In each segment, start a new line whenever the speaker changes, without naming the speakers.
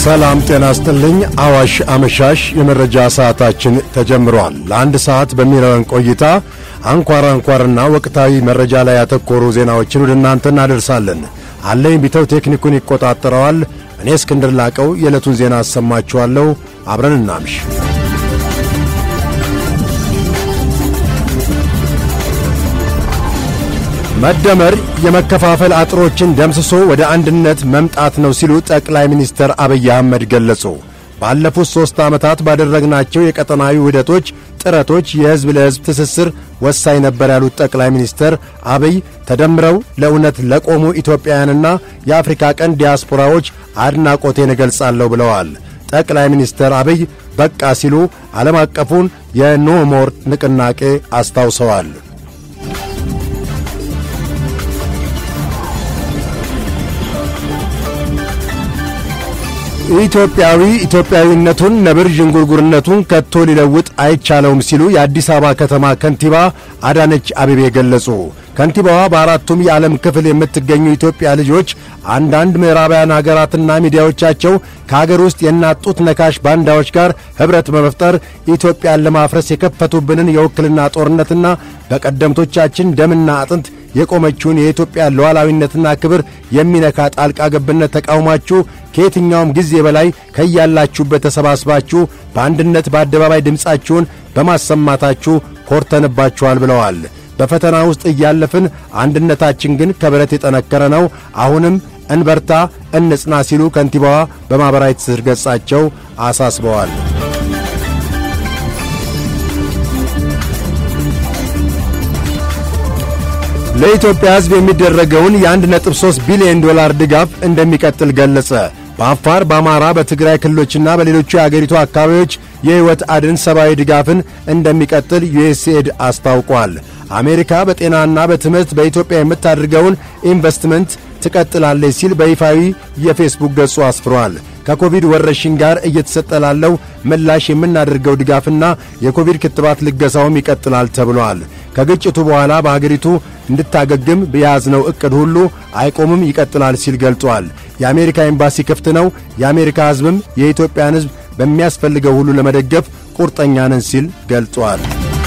ሰላም ጤና ስጥልኝ። አዋሽ አመሻሽ የመረጃ ሰዓታችን ተጀምሯል። ለአንድ ሰዓት በሚኖረን ቆይታ አንኳር አንኳርና ወቅታዊ መረጃ ላይ ያተኮሩ ዜናዎችን ወደ እናንተ እናደርሳለን። አለኝ ቢተው ቴክኒኩን ይቆጣጠረዋል። እኔ እስክንድር ላቀው የዕለቱን ዜና አሰማችኋለሁ። አብረን እናምሽ። መደመር የመከፋፈል አጥሮችን ደምስሶ ወደ አንድነት መምጣት ነው ሲሉ ጠቅላይ ሚኒስትር አብይ አህመድ ገለጹ። ባለፉት ሦስት ዓመታት ባደረግናቸው የቀጠናዊ ውህደቶች ጥረቶች የሕዝብ ለሕዝብ ትስስር ወሳኝ ነበር ያሉት ጠቅላይ ሚኒስትር አብይ ተደምረው ለእውነት ለቆሙ ኢትዮጵያውያንና የአፍሪካ ቀንድ ዲያስፖራዎች አድናቆቴን እገልጻለሁ ብለዋል። ጠቅላይ ሚኒስትር አብይ በቃ ሲሉ ዓለም አቀፉን የኖሞር ንቅናቄ አስታውሰዋል። ኢትዮጵያዊ ኢትዮጵያዊነቱን ነብር ዥንጉርጉርነቱን ከቶ ሊለውጥ አይቻለውም ሲሉ የአዲስ አበባ ከተማ ከንቲባ አዳነች አቤቤ ገለጹ። ከንቲባዋ በአራቱም የዓለም ክፍል የምትገኙ ኢትዮጵያ ልጆች አንዳንድ ምዕራባውያን ሀገራትና ሚዲያዎቻቸው ከአገር ውስጥ የእናት ጡት ነካሽ ባንዳዎች ጋር ኅብረት በመፍጠር ኢትዮጵያን ለማፍረስ የከፈቱብንን የውክልና ጦርነትና በቀደምቶቻችን ደምና አጥንት የቆመችውን የኢትዮጵያ ሉዓላዊነትና ክብር የሚነካ ጣልቃ ገብነት ተቃውማችሁ ከየትኛውም ጊዜ በላይ ከያላችሁበት ተሰባስባችሁ በአንድነት በአደባባይ ድምፃችሁን በማሰማታችሁ ኮርተንባችኋል ብለዋል። በፈተና ውስጥ እያለፍን አንድነታችን ግን ከብረት የጠነከረ ነው። አሁንም እንበርታ፣ እንጽና ሲሉ ከንቲባዋ በማኅበራዊ ትስስር ገጻቸው አሳስበዋል። ለኢትዮጵያ ሕዝብ የሚደረገውን የ1.3 ቢሊዮን ዶላር ድጋፍ እንደሚቀጥል ገለጸ። በአፋር፣ በአማራ፣ በትግራይ ክልሎችና በሌሎቹ የአገሪቱ አካባቢዎች የሕይወት አድን ሰብአዊ ድጋፍን እንደሚቀጥል ዩኤስኤድ አስታውቋል። አሜሪካ በጤናና በትምህርት በኢትዮጵያ የምታደርገውን ኢንቨስትመንት ትቀጥላለች ሲል በይፋዊ የፌስቡክ ገጹ አስፍሯል። ከኮቪድ ወረርሽኝ ጋር እየተሰጠ ላለው ምላሽ የምናደርገው ድጋፍና የኮቪድ ክትባት ልገሳውም ይቀጥላል ተብሏል። ከግጭቱ በኋላ በአገሪቱ እንድታገግም በያዝነው ዕቅድ ሁሉ አይቆምም፣ ይቀጥላል ሲል ገልጿል። የአሜሪካ ኤምባሲ ክፍት ነው። የአሜሪካ ሕዝብም የኢትዮጵያን ሕዝብ በሚያስፈልገው ሁሉ ለመደገፍ ቁርጠኛ ነን ሲል ገልጿል።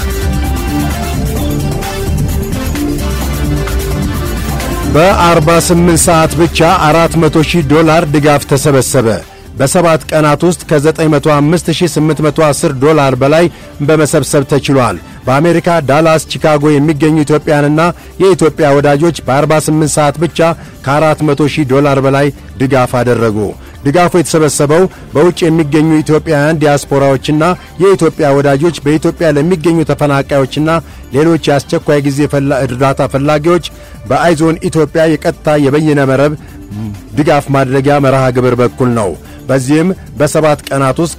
በ48 ሰዓት ብቻ 400 ሺህ ዶላር ድጋፍ ተሰበሰበ። በሰባት ቀናት ውስጥ ከ95810 ዶላር በላይ በመሰብሰብ ተችሏል። በአሜሪካ ዳላስ፣ ቺካጎ የሚገኙ ኢትዮጵያንና የኢትዮጵያ ወዳጆች በ48 ሰዓት ብቻ ከ400 ሺህ ዶላር በላይ ድጋፍ አደረጉ። ድጋፉ የተሰበሰበው በውጭ የሚገኙ ኢትዮጵያውያን ዲያስፖራዎችና የኢትዮጵያ ወዳጆች በኢትዮጵያ ለሚገኙ ተፈናቃዮችና ሌሎች የአስቸኳይ ጊዜ እርዳታ ፈላጊዎች በአይዞን ኢትዮጵያ የቀጥታ የበይነ መረብ ድጋፍ ማድረጊያ መርሃ ግብር በኩል ነው። በዚህም በሰባት ቀናት ውስጥ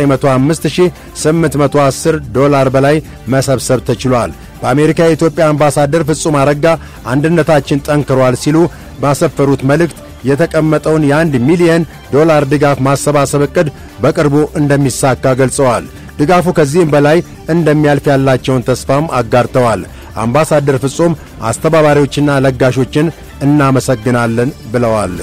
ከ95810 ዶላር በላይ መሰብሰብ ተችሏል። በአሜሪካ የኢትዮጵያ አምባሳደር ፍጹም አረጋ አንድነታችን ጠንክሯል ሲሉ ባሰፈሩት መልእክት የተቀመጠውን የአንድ ሚሊየን ዶላር ድጋፍ ማሰባሰብ ዕቅድ በቅርቡ እንደሚሳካ ገልጸዋል። ድጋፉ ከዚህም በላይ እንደሚያልፍ ያላቸውን ተስፋም አጋርተዋል። አምባሳደር ፍጹም አስተባባሪዎችና ለጋሾችን እናመሰግናለን ብለዋል።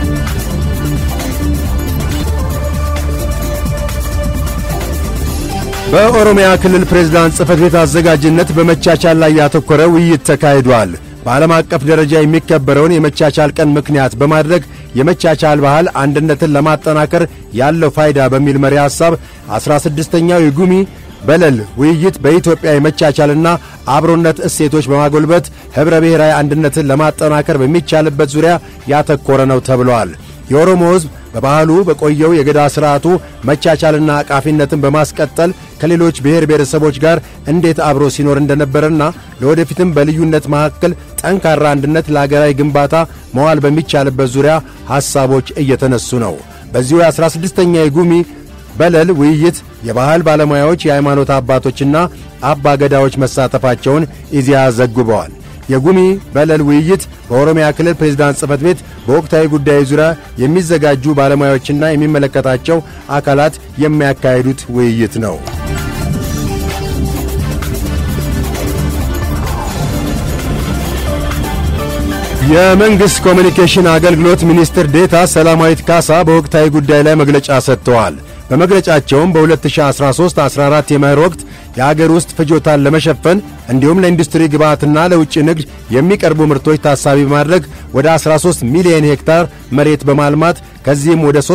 በኦሮሚያ ክልል ፕሬዝዳንት ጽሕፈት ቤት አዘጋጅነት በመቻቻል ላይ ያተኮረ ውይይት ተካሂዷል። በዓለም አቀፍ ደረጃ የሚከበረውን የመቻቻል ቀን ምክንያት በማድረግ የመቻቻል ባህል አንድነትን ለማጠናከር ያለው ፋይዳ በሚል መሪ ሐሳብ 16ኛው የጉሚ በለል ውይይት በኢትዮጵያ የመቻቻልና አብሮነት እሴቶች በማጎልበት ኅብረ ብሔራዊ አንድነትን ለማጠናከር በሚቻልበት ዙሪያ ያተኮረ ነው ተብሏል። የኦሮሞ ሕዝብ በባህሉ በቆየው የገዳ ሥርዓቱ መቻቻልና አቃፊነትን በማስቀጠል ከሌሎች ብሔር ብሔረሰቦች ጋር እንዴት አብሮ ሲኖር እንደነበረና ለወደፊትም በልዩነት መካከል ጠንካራ አንድነት ለአገራዊ ግንባታ መዋል በሚቻልበት ዙሪያ ሐሳቦች እየተነሱ ነው። በዚሁ የ16ኛ የጉሚ በለል ውይይት የባህል ባለሙያዎች፣ የሃይማኖት አባቶችና አባ ገዳዎች መሳተፋቸውን ኢዜአ ዘግበዋል። የጉሚ በለል ውይይት በኦሮሚያ ክልል ፕሬዝዳንት ጽሕፈት ቤት በወቅታዊ ጉዳዮች ዙሪያ የሚዘጋጁ ባለሙያዎችና የሚመለከታቸው አካላት የሚያካሂዱት ውይይት ነው። የመንግሥት ኮሚኒኬሽን አገልግሎት ሚኒስትር ዴታ ሰላማዊት ካሳ በወቅታዊ ጉዳይ ላይ መግለጫ ሰጥተዋል። በመግለጫቸውም በ2013-14 የመኸር ወቅት የአገር ውስጥ ፍጆታን ለመሸፈን እንዲሁም ለኢንዱስትሪ ግብዓትና ለውጭ ንግድ የሚቀርቡ ምርቶች ታሳቢ በማድረግ ወደ 13 ሚሊዮን ሄክታር መሬት በማልማት ከዚህም ወደ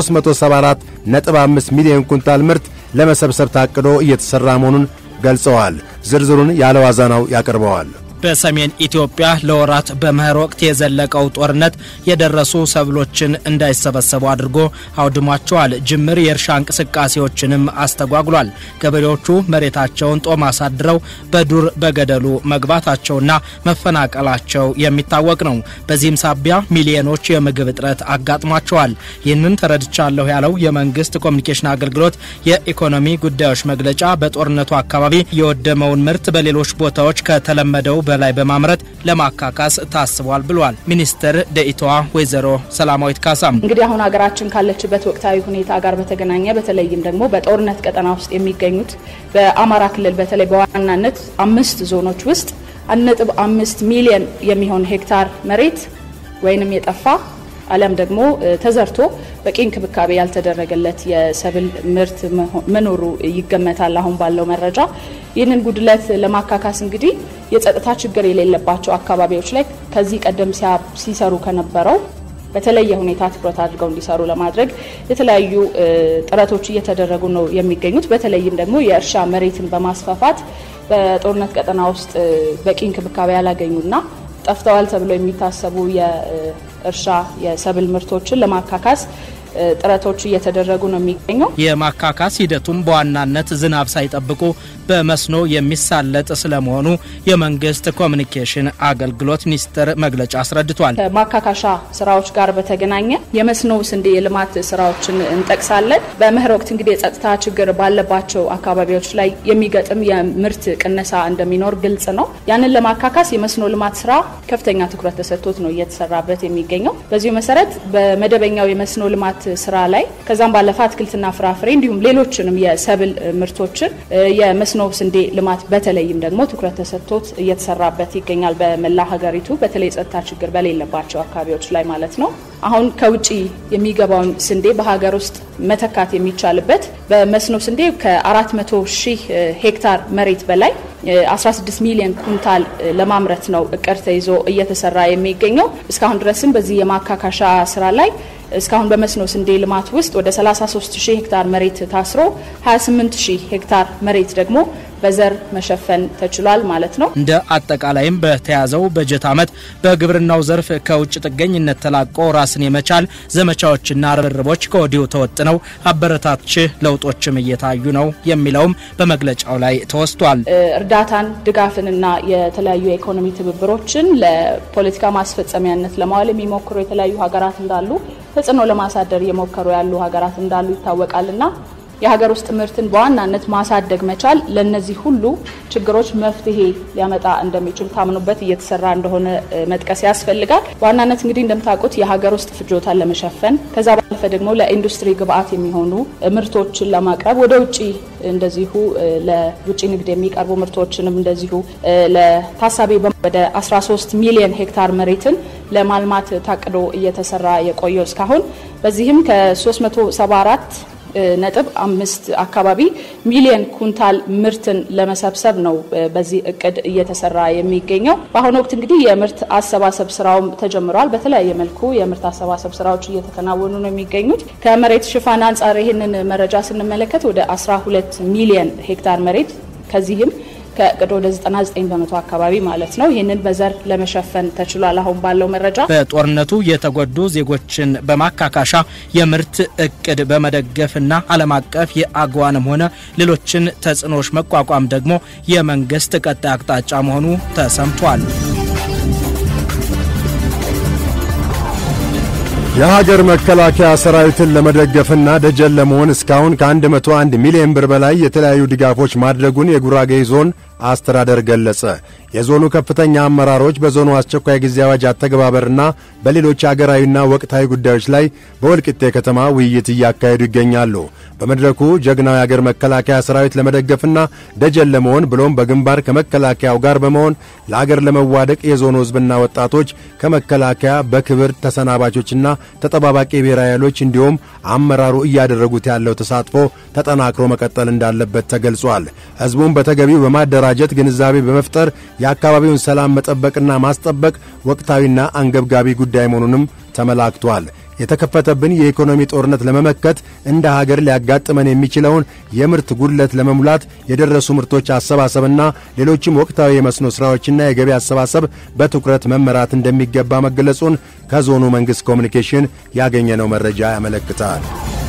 374.5 ሚሊዮን ኩንታል ምርት ለመሰብሰብ ታቅዶ እየተሠራ መሆኑን ገልጸዋል። ዝርዝሩን ያለዋዛናው ያቀርበዋል።
በሰሜን ኢትዮጵያ ለወራት በመኸር ወቅት የዘለቀው ጦርነት የደረሱ ሰብሎችን እንዳይሰበሰቡ አድርጎ አውድሟቸዋል። ጅምር የእርሻ እንቅስቃሴዎችንም አስተጓጉሏል። ገበሬዎቹ መሬታቸውን ጦም አሳድረው በዱር በገደሉ መግባታቸውና መፈናቀላቸው የሚታወቅ ነው። በዚህም ሳቢያ ሚሊዮኖች የምግብ እጥረት አጋጥሟቸዋል። ይህንን ተረድቻለሁ ያለው የመንግስት ኮሚኒኬሽን አገልግሎት የኢኮኖሚ ጉዳዮች መግለጫ በጦርነቱ አካባቢ የወደመውን ምርት በሌሎች ቦታዎች ከተለመደው በላይ በማምረት ለማካካስ ታስቧል ብሏል። ሚኒስትር ደኢታዋ ወይዘሮ ሰላማዊት ካሳም
እንግዲህ አሁን ሀገራችን ካለችበት ወቅታዊ ሁኔታ ጋር በተገናኘ በተለይም ደግሞ በጦርነት ቀጠና ውስጥ የሚገኙት በአማራ ክልል በተለይ በዋናነት አምስት ዞኖች ውስጥ አንድ ነጥብ አምስት ሚሊዮን የሚሆን ሄክታር መሬት ወይንም የጠፋ አሊያም ደግሞ ተዘርቶ በቂ እንክብካቤ ያልተደረገለት የሰብል ምርት መኖሩ ይገመታል። አሁን ባለው መረጃ ይህንን ጉድለት ለማካካስ እንግዲህ የጸጥታ ችግር የሌለባቸው አካባቢዎች ላይ ከዚህ ቀደም ሲሰሩ ከነበረው በተለየ ሁኔታ ትኩረት አድርገው እንዲሰሩ ለማድረግ የተለያዩ ጥረቶች እየተደረጉ ነው የሚገኙት። በተለይም ደግሞ የእርሻ መሬትን በማስፋፋት በጦርነት ቀጠና ውስጥ በቂ እንክብካቤ ያላገኙና ጠፍተዋል ተብለው የሚታሰቡ የእርሻ የሰብል ምርቶችን ለማካካስ ጥረቶች እየተደረጉ ነው የሚገኘው።
የማካካስ ሂደቱም በዋናነት ዝናብ ሳይጠብቁ በመስኖ የሚሳለጥ ስለመሆኑ የመንግስት ኮሚኒኬሽን አገልግሎት ሚኒስቴር መግለጫ አስረድቷል።
ከማካካሻ ስራዎች ጋር በተገናኘ የመስኖ ስንዴ የልማት ስራዎችን እንጠቅሳለን። በመኸር ወቅት እንግዲህ የጸጥታ ችግር ባለባቸው አካባቢዎች ላይ የሚገጥም የምርት ቅነሳ እንደሚኖር ግልጽ ነው። ያንን ለማካካስ የመስኖ ልማት ስራ ከፍተኛ ትኩረት ተሰጥቶት ነው እየተሰራበት የሚገኘው። በዚሁ መሰረት በመደበኛው የመስኖ ልማት ስራ ላይ ከዛም ባለፈ አትክልትና ፍራፍሬ እንዲሁም ሌሎችንም የሰብል ምርቶችን የመስኖ ስንዴ ልማት በተለይም ደግሞ ትኩረት ተሰጥቶት እየተሰራበት ይገኛል። በመላ ሀገሪቱ በተለይ የጸጥታ ችግር በሌለባቸው አካባቢዎች ላይ ማለት ነው። አሁን ከውጭ የሚገባውን ስንዴ በሀገር ውስጥ መተካት የሚቻልበት በመስኖ ስንዴ ከ400 ሺህ ሄክታር መሬት በላይ 16 ሚሊዮን ኩንታል ለማምረት ነው እቅድ ተይዞ እየተሰራ የሚገኘው። እስካሁን ድረስም በዚህ የማካካሻ ስራ ላይ እስካሁን በመስኖ ስንዴ ልማት ውስጥ ወደ 33 ሺህ ሄክታር መሬት ታስሮ 28 ሺህ ሄክታር መሬት ደግሞ በዘር መሸፈን ተችሏል ማለት ነው።
እንደ አጠቃላይም በተያዘው በጀት ዓመት በግብርናው ዘርፍ ከውጭ ጥገኝነት ተላቆ ራስን የመቻል ዘመቻዎችና ርብርቦች ከወዲሁ ተወጥነው አበረታች ለውጦችም እየታዩ ነው የሚለውም በመግለጫው ላይ ተወስቷል።
እርዳታን፣ ድጋፍንና የተለያዩ የኢኮኖሚ ትብብሮችን ለፖለቲካ ማስፈጸሚያነት ለማዋል የሚሞክሩ የተለያዩ ሀገራት እንዳሉ ተጽዕኖ ለማሳደር እየሞከሩ ያሉ ሀገራት እንዳሉ ይታወቃልና የሀገር ውስጥ ምርትን በዋናነት ማሳደግ መቻል ለእነዚህ ሁሉ ችግሮች መፍትሄ ሊያመጣ እንደሚችል ታምኖበት እየተሰራ እንደሆነ መጥቀስ ያስፈልጋል። በዋናነት እንግዲህ እንደምታውቁት የሀገር ውስጥ ፍጆታን ለመሸፈን ከዛ ባለፈ ደግሞ ለኢንዱስትሪ ግብዓት የሚሆኑ ምርቶችን ለማቅረብ ወደ ውጭ እንደዚሁ ለውጭ ንግድ የሚቀርቡ ምርቶችንም እንደዚሁ ለታሳቢ ወደ 13 ሚሊዮን ሄክታር መሬትን ለማልማት ታቅዶ እየተሰራ የቆየው እስካሁን በዚህም ከ374 ነጥብ አምስት አካባቢ ሚሊዮን ኩንታል ምርትን ለመሰብሰብ ነው በዚህ እቅድ እየተሰራ የሚገኘው። በአሁኑ ወቅት እንግዲህ የምርት አሰባሰብ ስራውም ተጀምሯል። በተለያየ መልኩ የምርት አሰባሰብ ስራዎች እየተከናወኑ ነው የሚገኙት። ከመሬት ሽፋን አንጻር ይህንን መረጃ ስንመለከት ወደ 12 ሚሊዮን ሄክታር መሬት ከዚህም ከእቅድ ወደ 99 በመቶ አካባቢ ማለት ነው። ይህንን በዘር ለመሸፈን ተችሏል። አሁን ባለው መረጃ
በጦርነቱ የተጎዱ ዜጎችን በማካካሻ የምርት እቅድ በመደገፍና ዓለም አቀፍ የአግዋንም ሆነ ሌሎችን ተጽዕኖዎች መቋቋም ደግሞ የመንግስት ቀጣይ አቅጣጫ መሆኑ ተሰምቷል።
የሀገር መከላከያ ሰራዊትን ለመደገፍና ደጀን ለመሆን እስካሁን ከ101 ሚሊዮን ብር በላይ የተለያዩ ድጋፎች ማድረጉን የጉራጌ ዞን አስተዳደር ገለጸ። የዞኑ ከፍተኛ አመራሮች በዞኑ አስቸኳይ ጊዜ አዋጅ አተገባበርና በሌሎች አገራዊና ወቅታዊ ጉዳዮች ላይ በወልቂጤ ከተማ ውይይት እያካሄዱ ይገኛሉ። በመድረኩ ጀግናው የአገር መከላከያ ሰራዊት ለመደገፍና ደጀን ለመሆን ብሎም በግንባር ከመከላከያው ጋር በመሆን ለአገር ለመዋደቅ የዞኑ ሕዝብና ወጣቶች ከመከላከያ በክብር ተሰናባቾችና ተጠባባቂ ብሔራዊ ኃይሎች እንዲሁም አመራሩ እያደረጉት ያለው ተሳትፎ ተጠናክሮ መቀጠል እንዳለበት ተገልጿል። ሕዝቡን በተገቢው በማደራጀት ግንዛቤ በመፍጠር የአካባቢውን ሰላም መጠበቅና ማስጠበቅ ወቅታዊና አንገብጋቢ ጉዳይ መሆኑንም ተመላክቷል። የተከፈተብን የኢኮኖሚ ጦርነት ለመመከት እንደ ሀገር ሊያጋጥመን የሚችለውን የምርት ጉድለት ለመሙላት የደረሱ ምርቶች አሰባሰብና ሌሎችም ወቅታዊ የመስኖ ሥራዎችና የገቢ አሰባሰብ በትኩረት መመራት እንደሚገባ መገለጹን ከዞኑ መንግሥት ኮሚኒኬሽን ያገኘነው መረጃ ያመለክታል።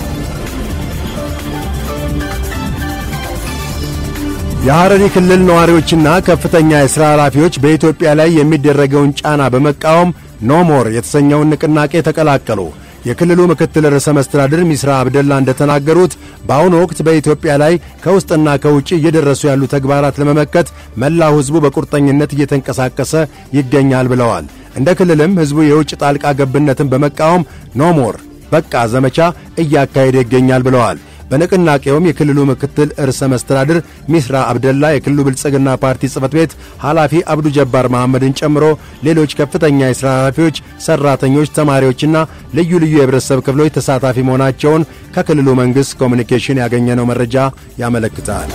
የሐረሪ ክልል ነዋሪዎችና ከፍተኛ የሥራ ኃላፊዎች በኢትዮጵያ ላይ የሚደረገውን ጫና በመቃወም ኖሞር የተሰኘውን ንቅናቄ ተቀላቀሉ። የክልሉ ምክትል ርዕሰ መስተዳድር ሚስራ አብደላ እንደተናገሩት በአሁኑ ወቅት በኢትዮጵያ ላይ ከውስጥና ከውጭ እየደረሱ ያሉ ተግባራት ለመመከት መላው ሕዝቡ በቁርጠኝነት እየተንቀሳቀሰ ይገኛል ብለዋል። እንደ ክልልም ሕዝቡ የውጭ ጣልቃ ገብነትን በመቃወም ኖሞር በቃ ዘመቻ እያካሄደ ይገኛል ብለዋል። በንቅናቄውም የክልሉ ምክትል ርዕሰ መስተዳድር ሚስራ አብደላ፣ የክልሉ ብልጽግና ፓርቲ ጽሕፈት ቤት ኃላፊ አብዱ ጀባር መሐመድን ጨምሮ ሌሎች ከፍተኛ የሥራ ኃላፊዎች፣ ሠራተኞች፣ ተማሪዎችና ልዩ ልዩ የህብረተሰብ ክፍሎች ተሳታፊ መሆናቸውን ከክልሉ መንግሥት ኮሚኒኬሽን ያገኘነው መረጃ ያመለክታል።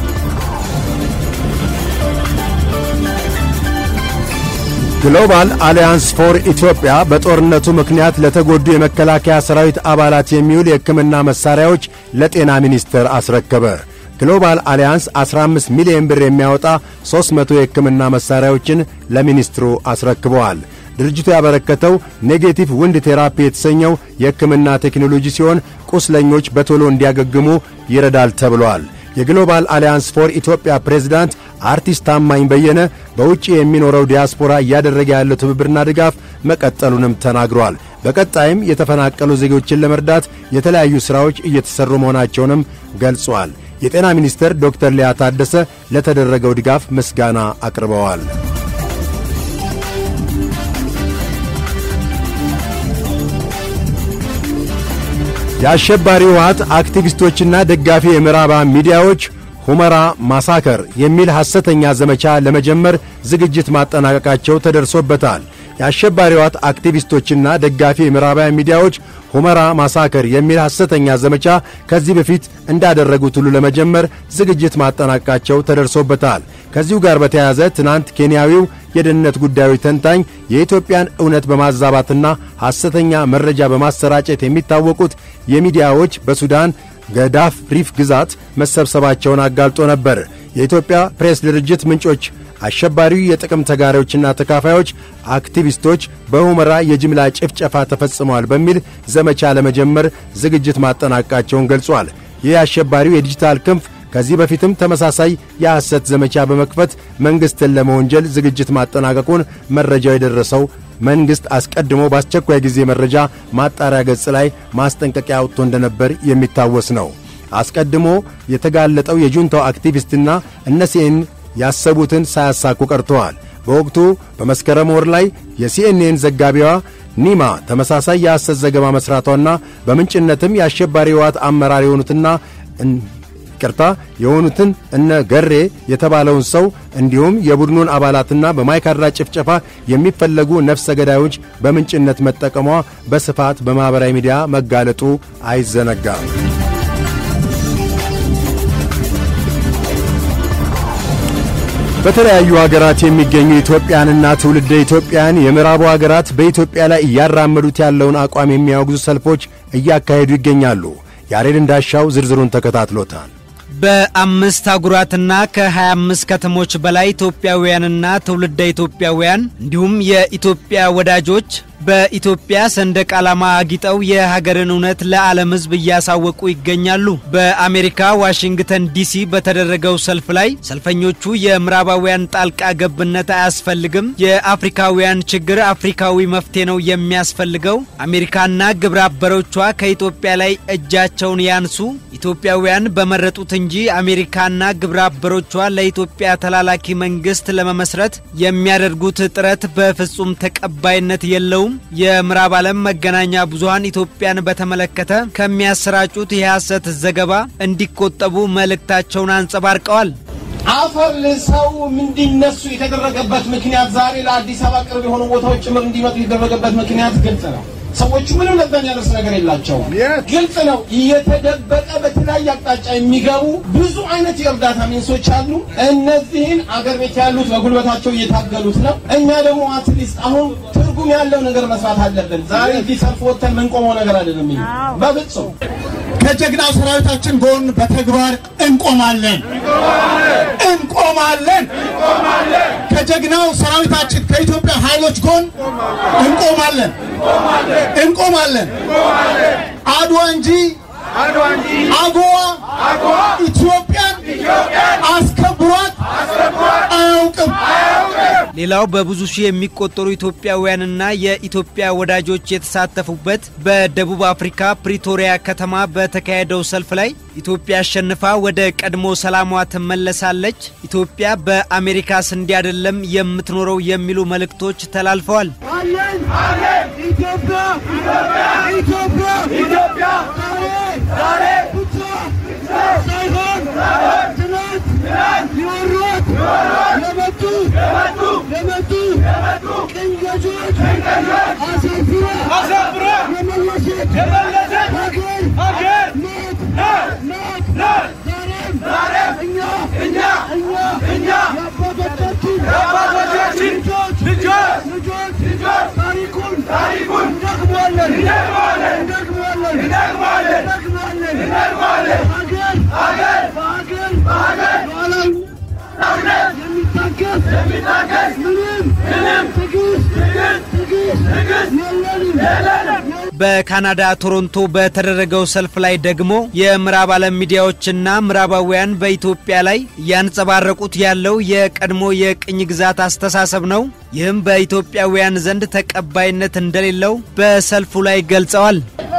ግሎባል አሊያንስ ፎር ኢትዮጵያ በጦርነቱ ምክንያት ለተጎዱ የመከላከያ ሰራዊት አባላት የሚውል የሕክምና መሣሪያዎች ለጤና ሚኒስቴር አስረከበ። ግሎባል አሊያንስ 15 ሚሊዮን ብር የሚያወጣ 300 የሕክምና መሣሪያዎችን ለሚኒስትሩ አስረክበዋል። ድርጅቱ ያበረከተው ኔጌቲቭ ውንድ ቴራፒ የተሰኘው የሕክምና ቴክኖሎጂ ሲሆን ቁስለኞች በቶሎ እንዲያገግሙ ይረዳል ተብሏል። የግሎባል አሊያንስ ፎር ኢትዮጵያ ፕሬዝዳንት አርቲስት ታማኝ በየነ በውጭ የሚኖረው ዲያስፖራ እያደረገ ያለው ትብብርና ድጋፍ መቀጠሉንም ተናግሯል። በቀጣይም የተፈናቀሉ ዜጎችን ለመርዳት የተለያዩ ሥራዎች እየተሠሩ መሆናቸውንም ገልጿል። የጤና ሚኒስትር ዶክተር ሊያ ታደሰ ለተደረገው ድጋፍ ምስጋና አቅርበዋል። የአሸባሪ ህወሓት አክቲቪስቶችና ደጋፊ የምዕራባውያን ሚዲያዎች ሁመራ ማሳከር የሚል ሐሰተኛ ዘመቻ ለመጀመር ዝግጅት ማጠናቀቃቸው ተደርሶበታል። የአሸባሪ ህወሓት አክቲቪስቶችና ደጋፊ የምዕራባውያን ሚዲያዎች ሁመራ ማሳከር የሚል ሐሰተኛ ዘመቻ ከዚህ በፊት እንዳደረጉት ሁሉ ለመጀመር ዝግጅት ማጠናቀቃቸው ተደርሶበታል። ከዚሁ ጋር በተያያዘ ትናንት ኬንያዊው የደህንነት ጉዳዮች ተንታኝ የኢትዮጵያን እውነት በማዛባትና ሐሰተኛ መረጃ በማሰራጨት የሚታወቁት የሚዲያዎች በሱዳን ገዳፍ ሪፍ ግዛት መሰብሰባቸውን አጋልጦ ነበር። የኢትዮጵያ ፕሬስ ድርጅት ምንጮች አሸባሪው የጥቅም ተጋሪዎችና ተካፋዮች አክቲቪስቶች በሁመራ የጅምላ ጭፍጨፋ ተፈጽመዋል በሚል ዘመቻ ለመጀመር ዝግጅት ማጠናቀቃቸውን ገልጿል። ይህ አሸባሪው የዲጂታል ክንፍ ከዚህ በፊትም ተመሳሳይ የሐሰት ዘመቻ በመክፈት መንግሥትን ለመወንጀል ዝግጅት ማጠናቀቁን መረጃው የደረሰው መንግሥት አስቀድሞ በአስቸኳይ ጊዜ መረጃ ማጣሪያ ገጽ ላይ ማስጠንቀቂያ አውጥቶ እንደነበር የሚታወስ ነው። አስቀድሞ የተጋለጠው የጁንታው አክቲቪስትና እነሲኤን ያሰቡትን ሳያሳኩ ቀርተዋል። በወቅቱ በመስከረም ወር ላይ የሲኤንኤን ዘጋቢዋ ኒማ ተመሳሳይ የሐሰት ዘገባ መሥራቷና በምንጭነትም የአሸባሪ ህወሓት አመራር የሆኑትና ይቅርታ የሆኑትን እነ ገሬ የተባለውን ሰው እንዲሁም የቡድኑን አባላትና በማይካድራ ጭፍጨፋ የሚፈለጉ ነፍሰ ገዳዮች በምንጭነት መጠቀሟ በስፋት በማኅበራዊ ሚዲያ መጋለጡ አይዘነጋም። በተለያዩ ሀገራት የሚገኙ ኢትዮጵያንና ትውልደ ኢትዮጵያን የምዕራቡ ሀገራት በኢትዮጵያ ላይ እያራመዱት ያለውን አቋም የሚያወግዙ ሰልፎች እያካሄዱ ይገኛሉ። ያሬድ እንዳሻው ዝርዝሩን ተከታትሎታል።
በአምስት አህጉራትና ከ25 ከተሞች በላይ ኢትዮጵያውያንና ትውልደ ኢትዮጵያውያን እንዲሁም የኢትዮጵያ ወዳጆች በኢትዮጵያ ሰንደቅ ዓላማ አጊጠው የሀገርን እውነት ለዓለም ሕዝብ እያሳወቁ ይገኛሉ። በአሜሪካ ዋሽንግተን ዲሲ በተደረገው ሰልፍ ላይ ሰልፈኞቹ የምዕራባውያን ጣልቃ ገብነት አያስፈልግም፣ የአፍሪካውያን ችግር አፍሪካዊ መፍትሄ ነው የሚያስፈልገው፣ አሜሪካና ግብረ አበሮቿ ከኢትዮጵያ ላይ እጃቸውን ያንሱ፣ ኢትዮጵያውያን በመረጡት እንጂ አሜሪካና ግብረ አበሮቿ ለኢትዮጵያ ተላላኪ መንግስት ለመመስረት የሚያደርጉት ጥረት በፍጹም ተቀባይነት የለውም። የምዕራብ ዓለም መገናኛ ብዙኃን ኢትዮጵያን በተመለከተ ከሚያሰራጩት የሐሰት ዘገባ እንዲቆጠቡ መልእክታቸውን አንጸባርቀዋል።
አፈር ልሰው እንዲነሱ የተደረገበት ምክንያት ዛሬ ለአዲስ አበባ ቅርብ የሆኑ ቦታዎች ጭምር እንዲመጡ የተደረገበት ምክንያት ግልጽ ነው። ሰዎቹ ምንም ለዛ የሚያደርስ ነገር የላቸውም። ግልጽ ነው። እየተደበቀ በተለያየ አቅጣጫ የሚገቡ ብዙ አይነት የእርዳታ ሚንሶች አሉ። እነዚህን አገር ቤት ያሉት በጉልበታቸው እየታገሉት ነው። እኛ ደግሞ አትሊስት አሁን ትርጉም ያለው ነገር መስራት አለብን። ዛሬ እዚህ ሰልፍ ወጥተን ምንቆመው ነገር አይደለም። ይሄ በፍጹም
ከጀግናው ሰራዊታችን ጎን በተግባር እንቆማለን እንቆማለን። ከጀግናው ሰራዊታችን ከኢትዮጵያ ኃይሎች ጎን እንቆማለን እንቆማለን። አድዋ እንጂ አጎዋ ኢትዮጵያን አስከብሯት አያውቅም።
ሌላው በብዙ ሺህ የሚቆጠሩ ኢትዮጵያውያንና የኢትዮጵያ ወዳጆች የተሳተፉበት በደቡብ አፍሪካ ፕሪቶሪያ ከተማ በተካሄደው ሰልፍ ላይ ኢትዮጵያ አሸንፋ ወደ ቀድሞ ሰላሟ ትመለሳለች፣ ኢትዮጵያ በአሜሪካ ስንዴ አይደለም የምትኖረው የሚሉ መልእክቶች ተላልፈዋል።
ኢትዮጵያ ኢትዮጵያ ኢትዮጵያ ዛሬ ብቻ ሳይሆን ትናንት ሊወሯት ለመጡ ለመጡ ቅኝ ገዢዎች አሳፍራ የመለሰች ሀገር ናት ናት ዛሬም እኛ እኛ እኛ የአባቶቻችን ልጆች ልጆች ታሪኩን ታሪኩን እንደግማለን እንደግማለን እንደግማለን እንደግማለን ሀገር ሀገር በሀገር በሀገር ሉዓላዊነት የሚታገስ የሚታገስ ምንም ምንም ትዕግስት ትዕግስት ትዕግስት የለንም
በካናዳ ቶሮንቶ በተደረገው ሰልፍ ላይ ደግሞ የምዕራብ ዓለም ሚዲያዎችና ምዕራባውያን በኢትዮጵያ ላይ እያንጸባረቁት ያለው የቀድሞ የቅኝ ግዛት አስተሳሰብ ነው። ይህም በኢትዮጵያውያን ዘንድ ተቀባይነት እንደሌለው በሰልፉ ላይ ገልጸዋል።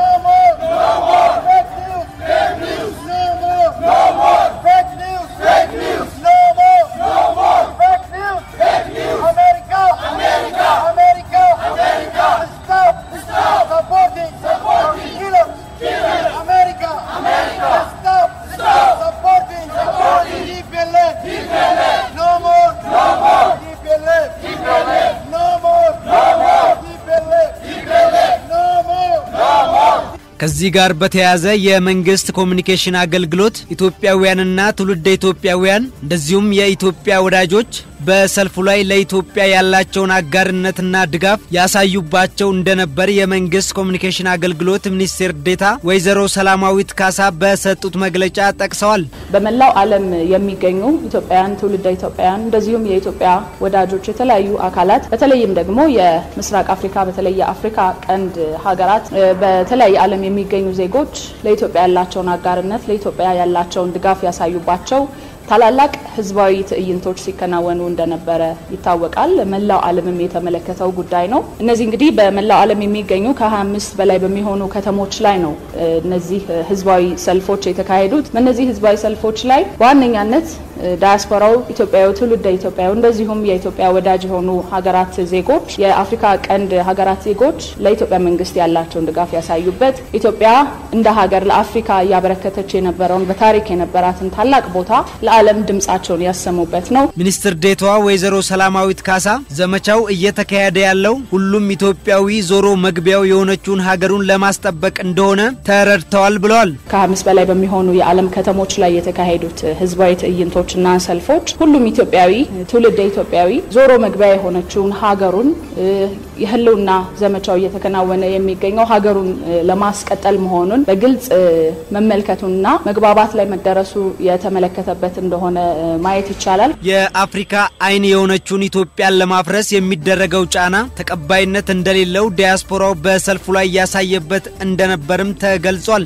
ከዚህ ጋር በተያያዘ የመንግስት ኮሚኒኬሽን አገልግሎት ኢትዮጵያውያንና ትውልደ ኢትዮጵያውያን እንደዚሁም የኢትዮጵያ ወዳጆች በሰልፉ ላይ ለኢትዮጵያ ያላቸውን አጋርነትና ድጋፍ ያሳዩባቸው እንደነበር የመንግስት ኮሚኒኬሽን አገልግሎት ሚኒስቴር ዴታ ወይዘሮ ሰላማዊት ካሳ በሰጡት መግለጫ ጠቅሰዋል።
በመላው ዓለም የሚገኙ ኢትዮጵያውያን፣ ትውልደ ኢትዮጵያውያን እንደዚሁም የኢትዮጵያ ወዳጆች የተለያዩ አካላት በተለይም ደግሞ የምስራቅ አፍሪካ በተለይ የአፍሪካ ቀንድ ሀገራት በተለያየ ዓለም የሚገኙ ዜጎች ለኢትዮጵያ ያላቸውን አጋርነት ለኢትዮጵያ ያላቸውን ድጋፍ ያሳዩባቸው ታላላቅ ህዝባዊ ትዕይንቶች ሲከናወኑ እንደነበረ ይታወቃል። መላው ዓለምም የተመለከተው ጉዳይ ነው። እነዚህ እንግዲህ በመላው ዓለም የሚገኙ ከ25 በላይ በሚሆኑ ከተሞች ላይ ነው እነዚህ ህዝባዊ ሰልፎች የተካሄዱት። በእነዚህ ህዝባዊ ሰልፎች ላይ በዋነኛነት ዳያስፖራው ኢትዮጵያዊ፣ ትውልደ ኢትዮጵያዊ እንደዚሁም የኢትዮጵያ ወዳጅ የሆኑ ሀገራት ዜጎች፣ የአፍሪካ ቀንድ ሀገራት ዜጎች ለኢትዮጵያ መንግስት ያላቸውን ድጋፍ ያሳዩበት ኢትዮጵያ እንደ ሀገር ለአፍሪካ እያበረከተች የነበረውን በታሪክ የነበራትን ታላቅ ቦታ ለዓለም ድምጻቸውን ያሰሙበት ነው።
ሚኒስትር ዴታዋ ወይዘሮ ሰላማዊት ካሳ ዘመቻው እየተካሄደ ያለው ሁሉም ኢትዮጵያዊ ዞሮ መግቢያው የሆነችውን ሀገሩን ለማስጠበቅ እንደሆነ ተረድተዋል ብለዋል።
ከአምስት በላይ በሚሆኑ የዓለም ከተሞች ላይ የተካሄዱት ህዝባዊ ትዕይንቶች ትዕይንቶችና ሰልፎች ሁሉም ኢትዮጵያዊ ትውልደ ኢትዮጵያዊ ዞሮ መግቢያ የሆነችውን ሀገሩን የህልውና ዘመቻው እየተከናወነ የሚገኘው ሀገሩን ለማስቀጠል መሆኑን በግልጽ መመልከቱንና መግባባት ላይ መደረሱ የተመለከተበት እንደሆነ ማየት ይቻላል።
የአፍሪካ አይን የሆነችውን ኢትዮጵያን ለማፍረስ የሚደረገው ጫና ተቀባይነት እንደሌለው ዲያስፖራው በሰልፉ ላይ ያሳየበት እንደነበርም ተገልጿል።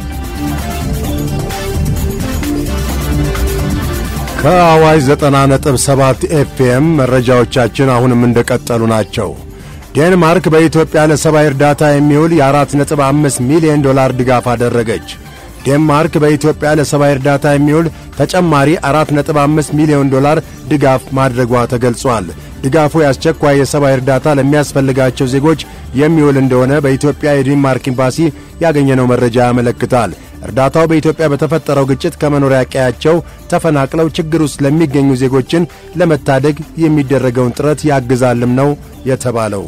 ከአዋጅ 90.7 ኤፍኤም መረጃዎቻችን አሁንም እንደቀጠሉ ናቸው። ዴንማርክ በኢትዮጵያ ለሰብአዊ እርዳታ የሚውል የ4.5 ሚሊዮን ዶላር ድጋፍ አደረገች። ዴንማርክ በኢትዮጵያ ለሰብአዊ እርዳታ የሚውል ተጨማሪ 4.5 ሚሊዮን ዶላር ድጋፍ ማድረጓ ተገልጿል። ድጋፉ የአስቸኳይ የሰብአዊ እርዳታ ለሚያስፈልጋቸው ዜጎች የሚውል እንደሆነ በኢትዮጵያ የዴንማርክ ኤምባሲ ያገኘነው መረጃ ያመለክታል። እርዳታው በኢትዮጵያ በተፈጠረው ግጭት ከመኖሪያ ቀያቸው ተፈናቅለው ችግር ውስጥ ለሚገኙ ዜጎችን ለመታደግ የሚደረገውን ጥረት ያግዛልም ነው የተባለው።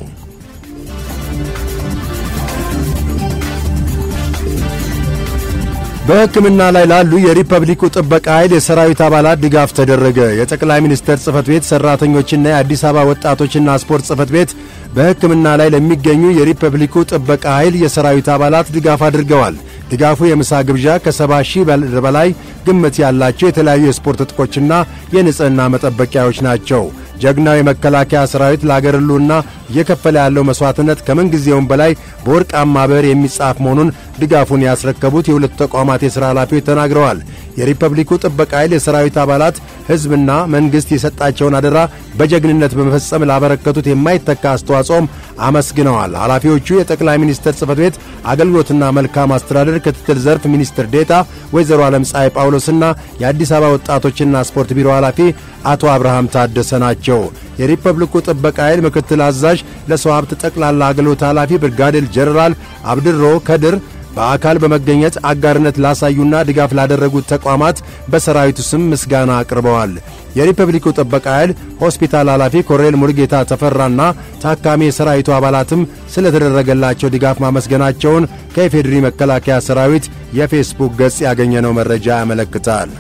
በሕክምና ላይ ላሉ የሪፐብሊኩ ጥበቃ ኃይል የሰራዊት አባላት ድጋፍ ተደረገ። የጠቅላይ ሚኒስትር ጽሕፈት ቤት ሠራተኞችና የአዲስ አበባ ወጣቶችና ስፖርት ጽሕፈት ቤት በሕክምና ላይ ለሚገኙ የሪፐብሊኩ ጥበቃ ኃይል የሰራዊት አባላት ድጋፍ አድርገዋል። ድጋፉ የምሳ ግብዣ ከሰባ ሺህ በላይ ግምት ያላቸው የተለያዩ የስፖርት ዕጥቆችና የንጽሕና መጠበቂያዎች ናቸው። ጀግናው የመከላከያ ሰራዊት ለአገር ሕልውና እየከፈለ ያለው መሥዋዕትነት ከምንጊዜውም በላይ በወርቃማ ብዕር የሚጻፍ መሆኑን ድጋፉን ያስረከቡት የሁለቱ ተቋማት የሥራ ኃላፊዎች ተናግረዋል። የሪፐብሊኩ ጥበቃ ኃይል የሰራዊት አባላት ሕዝብና መንግሥት የሰጣቸውን አደራ በጀግንነት በመፈጸም ላበረከቱት የማይተካ አስተዋጽኦም አመስግነዋል። ኃላፊዎቹ የጠቅላይ ሚኒስትር ጽሕፈት ቤት አገልግሎትና መልካም አስተዳደር ክትትል ዘርፍ ሚኒስትር ዴታ ወይዘሮ ዓለም ፀሐይ ጳውሎስና የአዲስ አበባ ወጣቶችና ስፖርት ቢሮ ኃላፊ አቶ አብርሃም ታደሰ ናቸው። የሪፐብሊኩ ጥበቃ ኃይል ምክትል አዛዥ ለሰው ሀብት ጠቅላላ አገልግሎት ኃላፊ ብርጋዴር ጀነራል አብድሮ ከድር በአካል በመገኘት አጋርነት ላሳዩና ድጋፍ ላደረጉት ተቋማት በሰራዊቱ ስም ምስጋና አቅርበዋል። የሪፐብሊኩ ጥበቃ ኃይል ሆስፒታል ኃላፊ ኮሎኔል ሙልጌታ ተፈራና ታካሚ የሰራዊቱ አባላትም ስለተደረገላቸው ድጋፍ ማመስገናቸውን ከኢፌዴሪ መከላከያ ሰራዊት የፌስቡክ ገጽ ያገኘነው መረጃ ያመለክታል።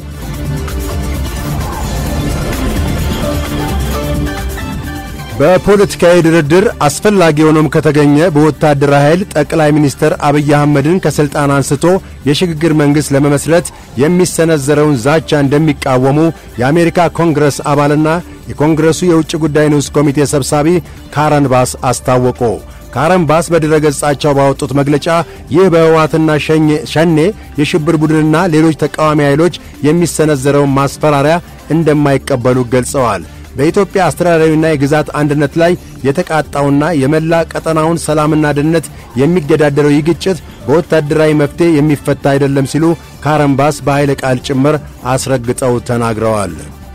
በፖለቲካዊ ድርድር አስፈላጊ ሆኖም ከተገኘ በወታደራዊ ኃይል ጠቅላይ ሚኒስትር አብይ አህመድን ከሥልጣን አንስቶ የሽግግር መንግሥት ለመመስረት የሚሰነዘረውን ዛቻ እንደሚቃወሙ የአሜሪካ ኮንግረስ አባልና የኮንግረሱ የውጭ ጉዳይ ንዑስ ኮሚቴ ሰብሳቢ ካረን ባስ አስታወቁ። ካረን ባስ በድረገጻቸው ባወጡት መግለጫ ይህ በህወሓትና ሸኔ የሽብር ቡድንና ሌሎች ተቃዋሚ ኃይሎች የሚሰነዘረውን ማስፈራሪያ እንደማይቀበሉ ገልጸዋል። በኢትዮጵያ አስተዳደራዊና የግዛት አንድነት ላይ የተቃጣውና የመላ ቀጠናውን ሰላምና ደህንነት የሚገዳደረው ይህ ግጭት በወታደራዊ መፍትሔ የሚፈታ አይደለም ሲሉ ካረንባስ በኃይለ ቃል ጭምር አስረግጠው ተናግረዋል።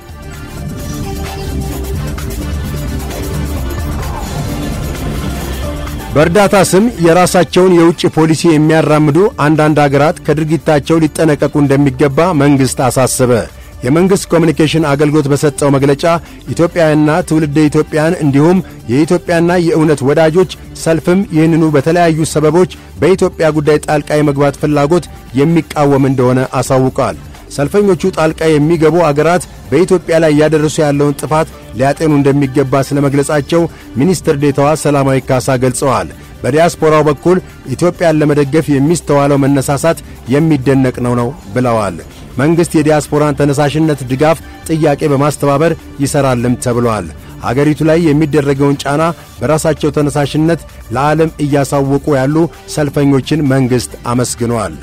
በእርዳታ ስም የራሳቸውን የውጭ ፖሊሲ የሚያራምዱ አንዳንድ አገራት ከድርጊታቸው ሊጠነቀቁ እንደሚገባ መንግሥት አሳሰበ። የመንግሥት ኮሚኒኬሽን አገልግሎት በሰጠው መግለጫ ኢትዮጵያውያንና ትውልደ ኢትዮጵያን እንዲሁም የኢትዮጵያና የእውነት ወዳጆች ሰልፍም ይህንኑ በተለያዩ ሰበቦች በኢትዮጵያ ጉዳይ ጣልቃ የመግባት ፍላጎት የሚቃወም እንደሆነ አሳውቋል። ሰልፈኞቹ ጣልቃ የሚገቡ አገራት በኢትዮጵያ ላይ እያደረሱ ያለውን ጥፋት ሊያጤኑ እንደሚገባ ስለ መግለጻቸው ሚኒስትር ዴታዋ ሰላማዊ ካሳ ገልጸዋል። በዲያስፖራው በኩል ኢትዮጵያን ለመደገፍ የሚስተዋለው መነሳሳት የሚደነቅ ነው ነው ብለዋል። መንግሥት የዲያስፖራን ተነሳሽነት ድጋፍ ጥያቄ በማስተባበር ይሠራልም ተብሏል። አገሪቱ ላይ የሚደረገውን ጫና በራሳቸው ተነሳሽነት ለዓለም እያሳወቁ ያሉ ሰልፈኞችን መንግሥት አመስግኗል።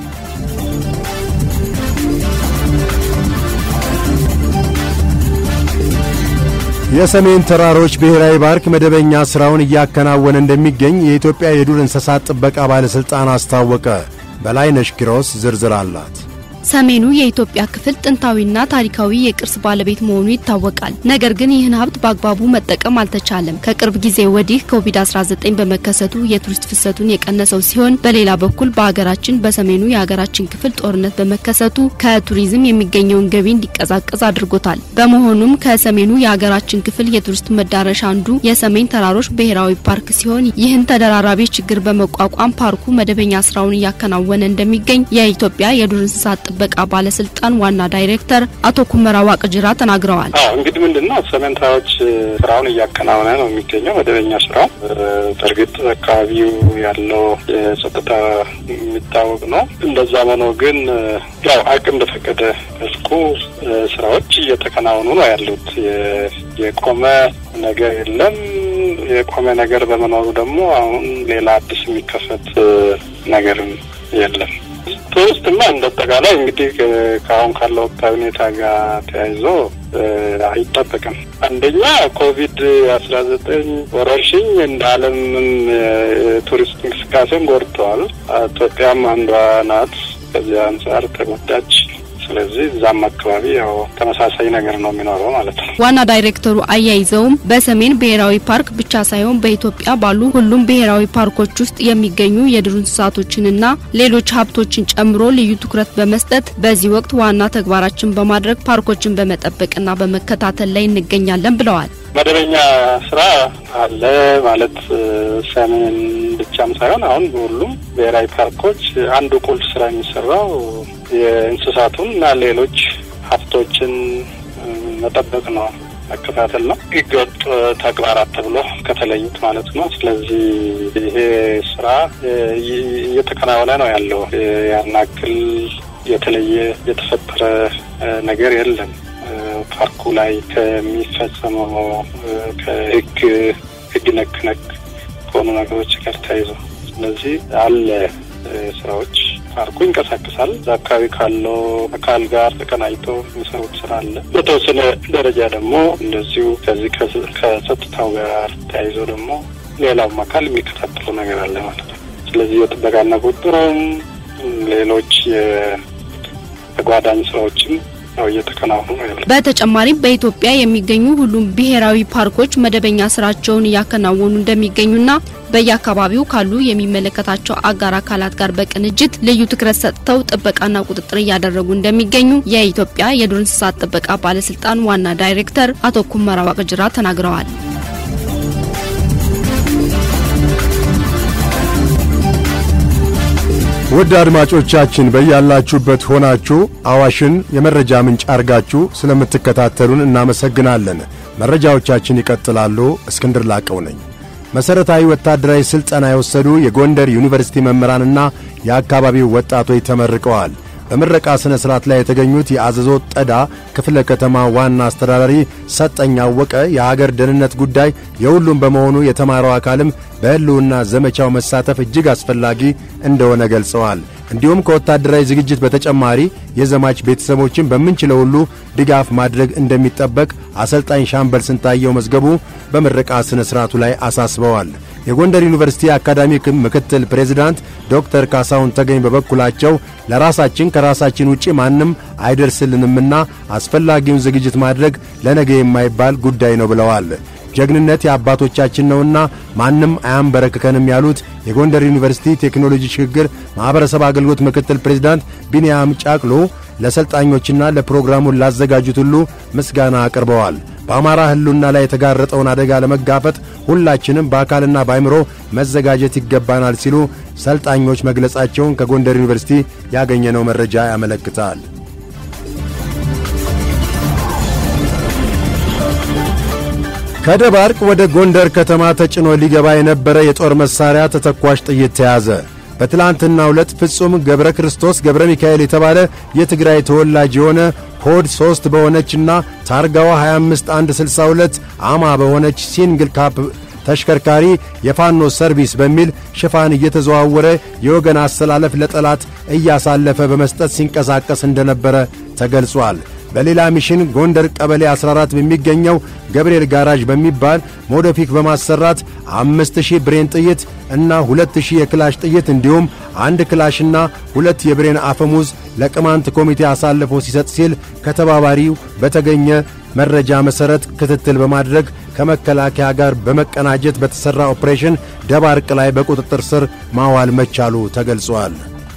የሰሜን ተራሮች ብሔራዊ ፓርክ መደበኛ ሥራውን እያከናወነ እንደሚገኝ የኢትዮጵያ የዱር እንስሳት ጥበቃ ባለሥልጣን አስታወቀ። በላይነሽ ኪሮስ ዝርዝር አላት።
ሰሜኑ የኢትዮጵያ ክፍል ጥንታዊና ታሪካዊ የቅርስ ባለቤት መሆኑ ይታወቃል። ነገር ግን ይህን ሀብት በአግባቡ መጠቀም አልተቻለም። ከቅርብ ጊዜ ወዲህ ኮቪድ-19 በመከሰቱ የቱሪስት ፍሰቱን የቀነሰው ሲሆን፣ በሌላ በኩል በሀገራችን በሰሜኑ የሀገራችን ክፍል ጦርነት በመከሰቱ ከቱሪዝም የሚገኘውን ገቢ እንዲቀዛቀዝ አድርጎታል። በመሆኑም ከሰሜኑ የሀገራችን ክፍል የቱሪስት መዳረሻ አንዱ የሰሜን ተራሮች ብሔራዊ ፓርክ ሲሆን ይህን ተደራራቢ ችግር በመቋቋም ፓርኩ መደበኛ ስራውን እያከናወነ እንደሚገኝ የኢትዮጵያ የዱር እንስሳት ጥበቃ ባለስልጣን ዋና ዳይሬክተር አቶ ኩመራ ዋቅጅራ ተናግረዋል።
አዎ እንግዲህ ምንድን ነው ሰሜን ተራሮች ስራውን እያከናወነ ነው የሚገኘው መደበኛ ስራው። በእርግጥ አካባቢው ያለው የጸጥታ የሚታወቅ ነው። እንደዛ ሆኖ ግን ያው አቅም በፈቀደ መልኩ ስራዎች እየተከናወኑ ነው ያሉት። የቆመ ነገር የለም። የቆመ ነገር በመኖሩ ደግሞ አሁን ሌላ አዲስ የሚከፈት ነገርም የለም። ቱሪስትማ እንደ አጠቃላይ እንግዲህ ከአሁን ካለው ወቅታዊ ሁኔታ ጋር ተያይዞ አይጠበቅም። አንደኛ ኮቪድ አስራ ዘጠኝ ወረርሽኝ እንደ ዓለምም ቱሪስት እንቅስቃሴን ጎድተዋል። ኢትዮጵያም አንዷ ናት። ከዚህ አንጻር ተጎዳች። ስለዚህ እዛም አካባቢ ያው ተመሳሳይ ነገር ነው የሚኖረው ማለት ነው።
ዋና ዳይሬክተሩ አያይዘውም በሰሜን ብሔራዊ ፓርክ ብቻ ሳይሆን በኢትዮጵያ ባሉ ሁሉም ብሔራዊ ፓርኮች ውስጥ የሚገኙ የዱር እንስሳቶችንና ሌሎች ሀብቶችን ጨምሮ ልዩ ትኩረት በመስጠት በዚህ ወቅት ዋና ተግባራችን በማድረግ ፓርኮችን በመጠበቅና በመከታተል ላይ እንገኛለን ብለዋል።
መደበኛ ስራ አለ ማለት ሰሜን ብቻም ሳይሆን አሁን በሁሉም ብሔራዊ ፓርኮች አንዱ ቁልፍ ስራ የሚሰራው የእንስሳቱን እና ሌሎች ሀብቶችን መጠበቅ ነው፣ መከታተል ነው። ህገወጥ ተግባራት ተብሎ ከተለዩት ማለት ነው። ስለዚህ ይሄ ስራ እየተከናወነ ነው ያለው። ያን ያክል የተለየ የተፈጠረ ነገር የለም። ፓርኩ ላይ ከሚፈጸመው ከህግ ህግ ነክ ነክ ከሆኑ ነገሮች ጋር ተያይዞ ስለዚህ አለ ስራዎች ፓርኩ ይንቀሳቀሳል። እዛ አካባቢ ካለው አካል ጋር ተቀናጅቶ የሚሰሩት ስራ አለ። በተወሰነ ደረጃ ደግሞ እንደዚሁ ከዚህ ከጸጥታው ጋር ተያይዞ ደግሞ ሌላውም አካል የሚከታተለው ነገር አለ ማለት ነው። ስለዚህ የጥበቃና ቁጥጥሩም ሌሎች የተጓዳኝ ስራዎችም ያው እየተከናወኑ ነው ያለው።
በተጨማሪም በኢትዮጵያ የሚገኙ ሁሉም ብሔራዊ ፓርኮች መደበኛ ስራቸውን እያከናወኑ እንደሚገኙና በየአካባቢው ካሉ የሚመለከታቸው አጋር አካላት ጋር በቅንጅት ልዩ ትኩረት ሰጥተው ጥበቃና ቁጥጥር እያደረጉ እንደሚገኙ የኢትዮጵያ የዱር እንስሳት ጥበቃ ባለስልጣን ዋና ዳይሬክተር አቶ ኩመራ ዋቅጅራ ተናግረዋል።
ውድ አድማጮቻችን በያላችሁበት ሆናችሁ አዋሽን የመረጃ ምንጭ አርጋችሁ ስለምትከታተሉን እናመሰግናለን። መረጃዎቻችን ይቀጥላሉ። እስክንድር ላቀው ነኝ። መሠረታዊ ወታደራዊ ሥልጠና የወሰዱ የጎንደር ዩኒቨርሲቲ መምህራንና የአካባቢው ወጣቶች ተመርቀዋል። በምረቃ ሥነ ሥርዓት ላይ የተገኙት የአዘዞ ጠዳ ክፍለ ከተማ ዋና አስተዳዳሪ ሰጠኝ አወቀ የሀገር ደህንነት ጉዳይ የሁሉም በመሆኑ የተማረው አካልም በሕልውና ዘመቻው መሳተፍ እጅግ አስፈላጊ እንደሆነ ገልጸዋል። እንዲሁም ከወታደራዊ ዝግጅት በተጨማሪ የዘማች ቤተሰቦችን በምንችለው ሁሉ ድጋፍ ማድረግ እንደሚጠበቅ አሰልጣኝ ሻምበል ስንታየው መዝገቡ በምረቃ ሥነ ሥርዓቱ ላይ አሳስበዋል። የጎንደር ዩኒቨርሲቲ አካዳሚክ ምክትል ፕሬዝዳንት ዶክተር ካሳሁን ተገኝ በበኩላቸው ለራሳችን ከራሳችን ውጪ ማንም አይደርስልንምና አስፈላጊውን ዝግጅት ማድረግ ለነገ የማይባል ጉዳይ ነው ብለዋል። ጀግንነት የአባቶቻችን ነውና ማንም አያንበረክከንም ያሉት የጎንደር ዩኒቨርሲቲ ቴክኖሎጂ ሽግግር ማኅበረሰብ አገልግሎት ምክትል ፕሬዝዳንት ቢንያም ጫቅሎ ለሰልጣኞችና ለፕሮግራሙን ላዘጋጁት ሁሉ ምስጋና አቅርበዋል። በአማራ ሕልውና ላይ የተጋረጠውን አደጋ ለመጋፈጥ ሁላችንም በአካልና በአይምሮ መዘጋጀት ይገባናል ሲሉ ሰልጣኞች መግለጻቸውን ከጎንደር ዩኒቨርሲቲ ያገኘነው መረጃ ያመለክታል። ከደባርቅ ወደ ጎንደር ከተማ ተጭኖ ሊገባ የነበረ የጦር መሣሪያ ተተኳሽ ጥይት ተያዘ። በትላንትና ዕለት ፍጹም ገብረ ክርስቶስ ገብረ ሚካኤል የተባለ የትግራይ ተወላጅ የሆነ ኮድ 3 በሆነችና ታርጋዋ 25162 አማ በሆነች ሲንግል ካፕ ተሽከርካሪ የፋኖ ሰርቪስ በሚል ሽፋን እየተዘዋወረ የወገን አሰላለፍ ለጠላት እያሳለፈ በመስጠት ሲንቀሳቀስ እንደነበረ ተገልጿል። በሌላ ሚሽን ጎንደር ቀበሌ 14 በሚገኘው ገብርኤል ጋራዥ በሚባል ሞዶፊክ በማሰራት 5000 ብሬን ጥይት እና 2000 የክላሽ ጥይት እንዲሁም አንድ ክላሽና ሁለት የብሬን አፈሙዝ ለቅማንት ኮሚቴ አሳልፎ ሲሰጥ ሲል ከተባባሪው በተገኘ መረጃ መሠረት ክትትል በማድረግ ከመከላከያ ጋር በመቀናጀት በተሠራ ኦፕሬሽን ደባርቅ ላይ በቁጥጥር ስር ማዋል መቻሉ ተገልጿል።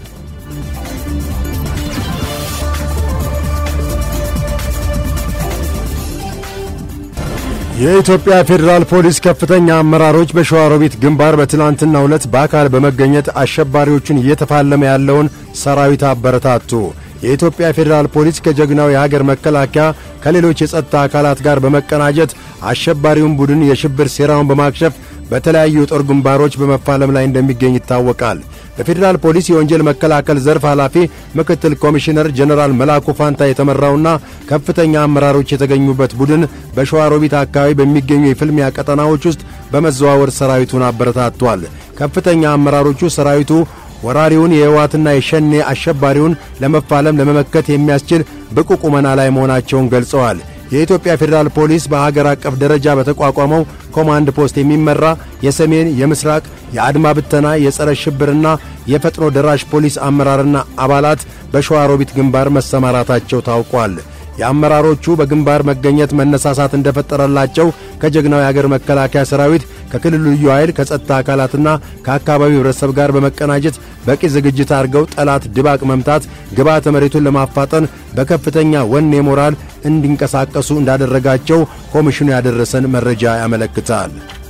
የኢትዮጵያ ፌዴራል ፖሊስ ከፍተኛ አመራሮች በሸዋሮቢት ግንባር በትላንትናው ዕለት በአካል በመገኘት አሸባሪዎቹን እየተፋለመ ያለውን ሰራዊት አበረታቱ። የኢትዮጵያ ፌዴራል ፖሊስ ከጀግናው የሀገር መከላከያ ከሌሎች የጸጥታ አካላት ጋር በመቀናጀት አሸባሪውን ቡድን የሽብር ሴራውን በማክሸፍ በተለያዩ የጦር ግንባሮች በመፋለም ላይ እንደሚገኝ ይታወቃል። በፌዴራል ፖሊስ የወንጀል መከላከል ዘርፍ ኃላፊ ምክትል ኮሚሽነር ጀነራል መላኩ ፋንታ የተመራውና ከፍተኛ አመራሮች የተገኙበት ቡድን በሸዋሮቢት አካባቢ በሚገኙ የፍልሚያ ቀጠናዎች ውስጥ በመዘዋወር ሰራዊቱን አበረታቷል። ከፍተኛ አመራሮቹ ሰራዊቱ ወራሪውን የህወሓትና የሸኔ አሸባሪውን ለመፋለም ለመመከት የሚያስችል ብቁ ቁመና ላይ መሆናቸውን ገልጸዋል። የኢትዮጵያ ፌዴራል ፖሊስ በሀገር አቀፍ ደረጃ በተቋቋመው ኮማንድ ፖስት የሚመራ የሰሜን፣ የምስራቅ፣ የአድማ ብተና፣ የጸረ ሽብርና የፈጥኖ ደራሽ ፖሊስ አመራርና አባላት በሸዋሮቢት ግንባር መሰማራታቸው ታውቋል። የአመራሮቹ በግንባር መገኘት መነሳሳት እንደፈጠረላቸው ከጀግናው የአገር መከላከያ ሰራዊት ከክልሉ ልዩ ኃይል ከጸጥታ አካላትና ከአካባቢው ህብረተሰብ ጋር በመቀናጀት በቂ ዝግጅት አድርገው ጠላት ድባቅ መምታት ግብዓተ መሬቱን ለማፋጠን በከፍተኛ ወኔ ሞራል እንዲንቀሳቀሱ እንዳደረጋቸው ኮሚሽኑ ያደረሰን መረጃ ያመለክታል።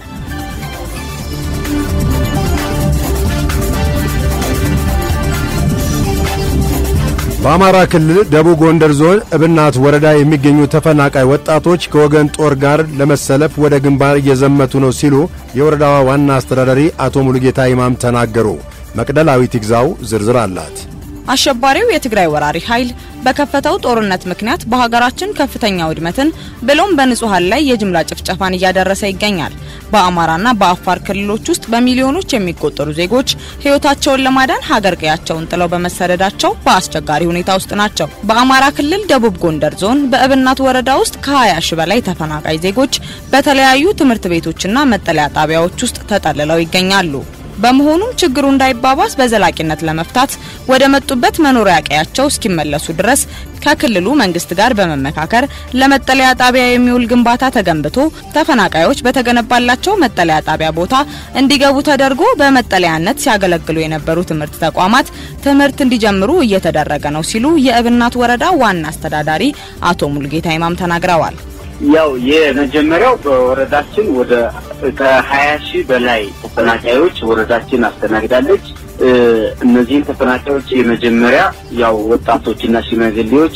በአማራ ክልል ደቡብ ጎንደር ዞን እብናት ወረዳ የሚገኙ ተፈናቃይ ወጣቶች ከወገን ጦር ጋር ለመሰለፍ ወደ ግንባር እየዘመቱ ነው ሲሉ የወረዳዋ ዋና አስተዳዳሪ አቶ ሙሉጌታ ይማም ተናገሩ። መቅደላዊት ይግዛው ዝርዝር አላት።
አሸባሪው የትግራይ ወራሪ ኃይል በከፈተው ጦርነት ምክንያት በሀገራችን ከፍተኛ ውድመትን ብሎም በንጹሃን ላይ የጅምላ ጭፍጨፋን እያደረሰ ይገኛል። በአማራና በአፋር ክልሎች ውስጥ በሚሊዮኖች የሚቆጠሩ ዜጎች ሕይወታቸውን ለማዳን ሀገር ቀያቸውን ጥለው በመሰደዳቸው በአስቸጋሪ ሁኔታ ውስጥ ናቸው። በአማራ ክልል ደቡብ ጎንደር ዞን በእብናት ወረዳ ውስጥ ከ20 ሺ በላይ ተፈናቃይ ዜጎች በተለያዩ ትምህርት ቤቶችና መጠለያ ጣቢያዎች ውስጥ ተጠልለው ይገኛሉ። በመሆኑም ችግሩ እንዳይባባስ በዘላቂነት ለመፍታት ወደ መጡበት መኖሪያ ቀያቸው እስኪመለሱ ድረስ ከክልሉ መንግስት ጋር በመመካከር ለመጠለያ ጣቢያ የሚውል ግንባታ ተገንብቶ ተፈናቃዮች በተገነባላቸው መጠለያ ጣቢያ ቦታ እንዲገቡ ተደርጎ በመጠለያነት ሲያገለግሉ የነበሩ ትምህርት ተቋማት ትምህርት እንዲጀምሩ እየተደረገ ነው ሲሉ የእብናት ወረዳ ዋና አስተዳዳሪ አቶ ሙልጌታ ይማም ተናግረዋል።
ያው የመጀመሪያው በወረዳችን ወደ ከሀያ ሺህ በላይ ተፈናቃዮች ወረዳችን አስተናግዳለች። እነዚህን ተፈናቃዮች የመጀመሪያ ያው ወጣቶችና ሽማግሌዎች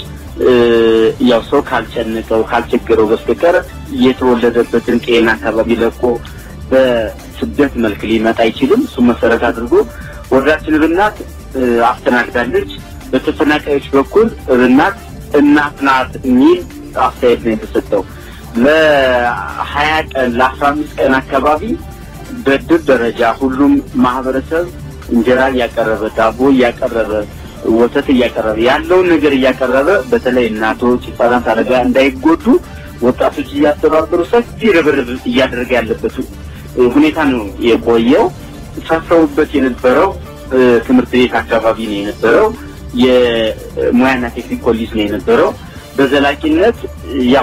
ያው ሰው ካልጨነቀው ካልቸገረው በስተቀር የተወለደበትን ጤና አካባቢ ለቆ በስደት መልክ ሊመጣ አይችልም። እሱ መሰረት አድርጎ ወረዳችን እብናት አስተናግዳለች። በተፈናቃዮች በኩል እብናት እናት ናት የሚል አስተያየት ነው የተሰጠው። ለሀያ ቀን ለአስራ አምስት ቀን አካባቢ በድር ደረጃ ሁሉም ማህበረሰብ እንጀራ እያቀረበ ዳቦ እያቀረበ ወተት እያቀረበ ያለውን ነገር እያቀረበ በተለይ እናቶች፣ ህጻናት፣ አደጋ እንዳይጎዱ ወጣቶች እያስተባበሩ ሰፊ ርብርብ እያደረገ ያለበት ሁኔታ ነው የቆየው። ሰፍረውበት የነበረው ትምህርት ቤት አካባቢ ነው የነበረው። የሙያና ቴክኒክ ኮሌጅ ነው የነበረው። በዘላቂነት ያው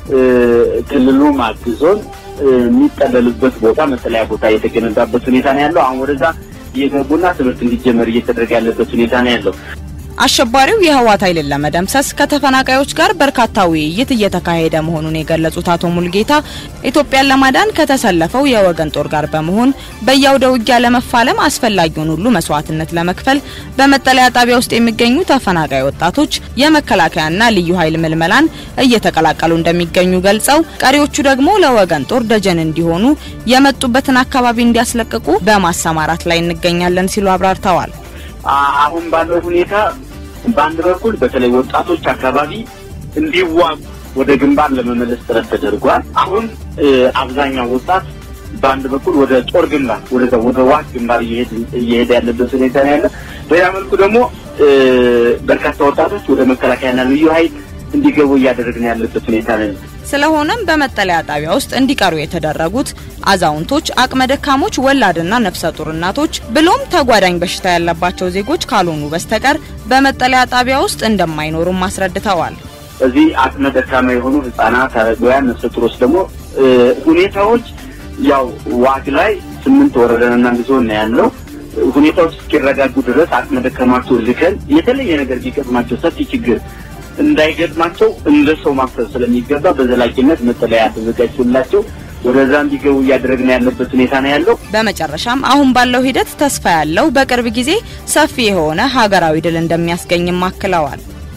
ክልሉም አግዞን የሚጠለሉበት ቦታ መጠለያ ቦታ የተገነባበት ሁኔታ ነው ያለው። አሁን ወደዛ እየገቡና ትምህርት እንዲጀመር እየተደረገ ያለበት ሁኔታ ነው ያለው።
አሸባሪው የህወሓት ኃይልን ለመደምሰስ ከተፈናቃዮች ጋር በርካታ ውይይት እየተካሄደ መሆኑን የገለጹት አቶ ሙልጌታ ኢትዮጵያን ለማዳን ከተሰለፈው የወገን ጦር ጋር በመሆን በየአውደ ውጊያ ለመፋለም አስፈላጊውን ሁሉ መስዋዕትነት ለመክፈል በመጠለያ ጣቢያ ውስጥ የሚገኙ ተፈናቃይ ወጣቶች የመከላከያና ልዩ ኃይል ምልመላን እየተቀላቀሉ እንደሚገኙ ገልጸው ቀሪዎቹ ደግሞ ለወገን ጦር ደጀን እንዲሆኑ የመጡበትን አካባቢ እንዲያስለቅቁ በማሰማራት ላይ እንገኛለን ሲሉ አብራርተዋል።
አሁን ባለው ሁኔታ በአንድ በኩል በተለይ ወጣቶች አካባቢ እንዲዋጉ ወደ ግንባር ለመመለስ ጥረት ተደርጓል። አሁን አብዛኛው ወጣት በአንድ በኩል ወደ ጦር ግንባር ወደ ወደ ዋግ ግንባር እየሄደ ያለበት ሁኔታ ነው ያለ። በሌላ መልኩ ደግሞ በርካታ ወጣቶች ወደ መከላከያና ልዩ ኃይል እንዲገቡ እያደረግን ያለበት ሁኔታ ነው።
ስለሆነም በመጠለያ ጣቢያ ውስጥ እንዲቀሩ የተደረጉት አዛውንቶች፣ አቅመ ደካሞች፣ ወላድና ነፍሰ ጡር እናቶች ብሎም ተጓዳኝ በሽታ ያለባቸው ዜጎች ካልሆኑ በስተቀር በመጠለያ ጣቢያ ውስጥ እንደማይኖሩም አስረድተዋል።
እዚህ አቅመ ደካማ የሆኑ ህጻናት፣ አረጋውያን፣ ነፍሰ ጡሮች ደግሞ ሁኔታዎች ያው ዋግ ላይ ስምንት ወረዳና አንድ ዞን ነው ያለው። ሁኔታዎች እስኪረጋጉ ድረስ አቅመ ደካማቸው ልከን የተለየ ነገር ቢገጥማቸው ሰፊ ችግር እንዳይገጥማቸው እንደ ሰው ማሰብ ስለሚገባ በዘላቂነት መጠለያ ተዘጋጅቶላቸው ወደዛ እንዲገቡ እያደረግን ያለበት ሁኔታ ነው ያለው።
በመጨረሻም አሁን ባለው ሂደት ተስፋ ያለው በቅርብ ጊዜ ሰፊ የሆነ ሀገራዊ ድል እንደሚያስገኝም አክለዋል።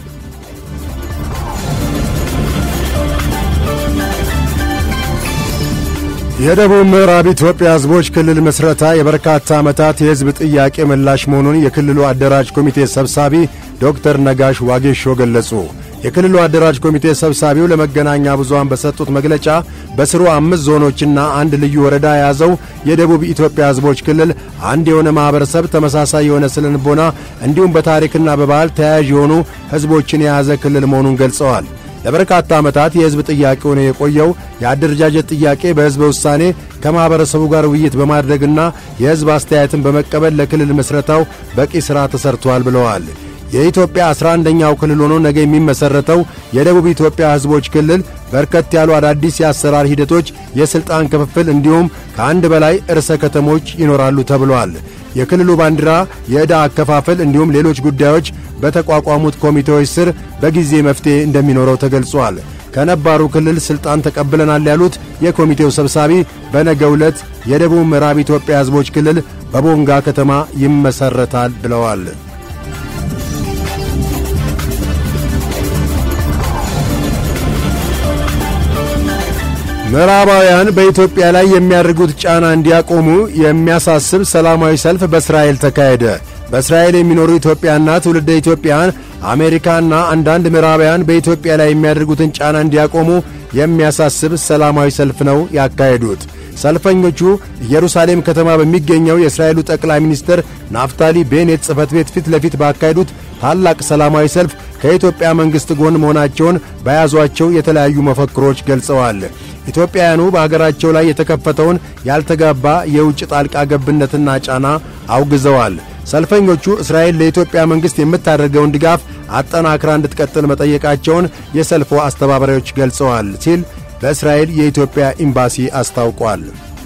የደቡብ ምዕራብ ኢትዮጵያ ሕዝቦች ክልል ምስረታ የበርካታ ዓመታት የሕዝብ ጥያቄ ምላሽ መሆኑን የክልሉ አደራጅ ኮሚቴ ሰብሳቢ ዶክተር ነጋሽ ዋጌሾ ገለጹ። የክልሉ አደራጅ ኮሚቴ ሰብሳቢው ለመገናኛ ብዙሃን በሰጡት መግለጫ በስሩ አምስት ዞኖችና አንድ ልዩ ወረዳ የያዘው የደቡብ ኢትዮጵያ ሕዝቦች ክልል አንድ የሆነ ማኅበረሰብ፣ ተመሳሳይ የሆነ ስነልቦና እንዲሁም በታሪክና በባህል ተያያዥ የሆኑ ሕዝቦችን የያዘ ክልል መሆኑን ገልጸዋል። ለበርካታ ዓመታት የሕዝብ ጥያቄ ሆኖ የቆየው የአደረጃጀት ጥያቄ በሕዝበ ውሳኔ ከማኅበረሰቡ ጋር ውይይት በማድረግና የሕዝብ አስተያየትን በመቀበል ለክልል ምስረታው በቂ ሥራ ተሠርቷል ብለዋል። የኢትዮጵያ አስራ አንደኛው ክልል ሆኖ ነገ የሚመሠረተው የደቡብ ኢትዮጵያ ሕዝቦች ክልል በርከት ያሉ አዳዲስ የአሰራር ሂደቶች፣ የሥልጣን ክፍፍል እንዲሁም ከአንድ በላይ ርዕሰ ከተሞች ይኖራሉ ተብሏል። የክልሉ ባንዲራ፣ የዕዳ አከፋፈል እንዲሁም ሌሎች ጉዳዮች በተቋቋሙት ኮሚቴዎች ስር በጊዜ መፍትሔ እንደሚኖረው ተገልጿል። ከነባሩ ክልል ሥልጣን ተቀብለናል ያሉት የኮሚቴው ሰብሳቢ በነገው ዕለት የደቡብ ምዕራብ ኢትዮጵያ ሕዝቦች ክልል በቦንጋ ከተማ ይመሠረታል ብለዋል። ምዕራባውያን በኢትዮጵያ ላይ የሚያደርጉት ጫና እንዲያቆሙ የሚያሳስብ ሰላማዊ ሰልፍ በእስራኤል ተካሄደ። በእስራኤል የሚኖሩ ኢትዮጵያና ትውልደ ኢትዮጵያን አሜሪካና አንዳንድ ምዕራባውያን በኢትዮጵያ ላይ የሚያደርጉትን ጫና እንዲያቆሙ የሚያሳስብ ሰላማዊ ሰልፍ ነው ያካሄዱት። ሰልፈኞቹ ኢየሩሳሌም ከተማ በሚገኘው የእስራኤሉ ጠቅላይ ሚኒስትር ናፍታሊ ቤኔት ጽሕፈት ቤት ፊት ለፊት ባካሄዱት ታላቅ ሰላማዊ ሰልፍ ከኢትዮጵያ መንግሥት ጎን መሆናቸውን በያዟቸው የተለያዩ መፈክሮች ገልጸዋል። ኢትዮጵያውያኑ በአገራቸው ላይ የተከፈተውን ያልተጋባ የውጭ ጣልቃ ገብነትና ጫና አውግዘዋል። ሰልፈኞቹ እስራኤል ለኢትዮጵያ መንግሥት የምታደርገውን ድጋፍ አጠናክራ እንድትቀጥል መጠየቃቸውን የሰልፉ አስተባባሪዎች ገልጸዋል ሲል በእስራኤል የኢትዮጵያ ኤምባሲ አስታውቋል።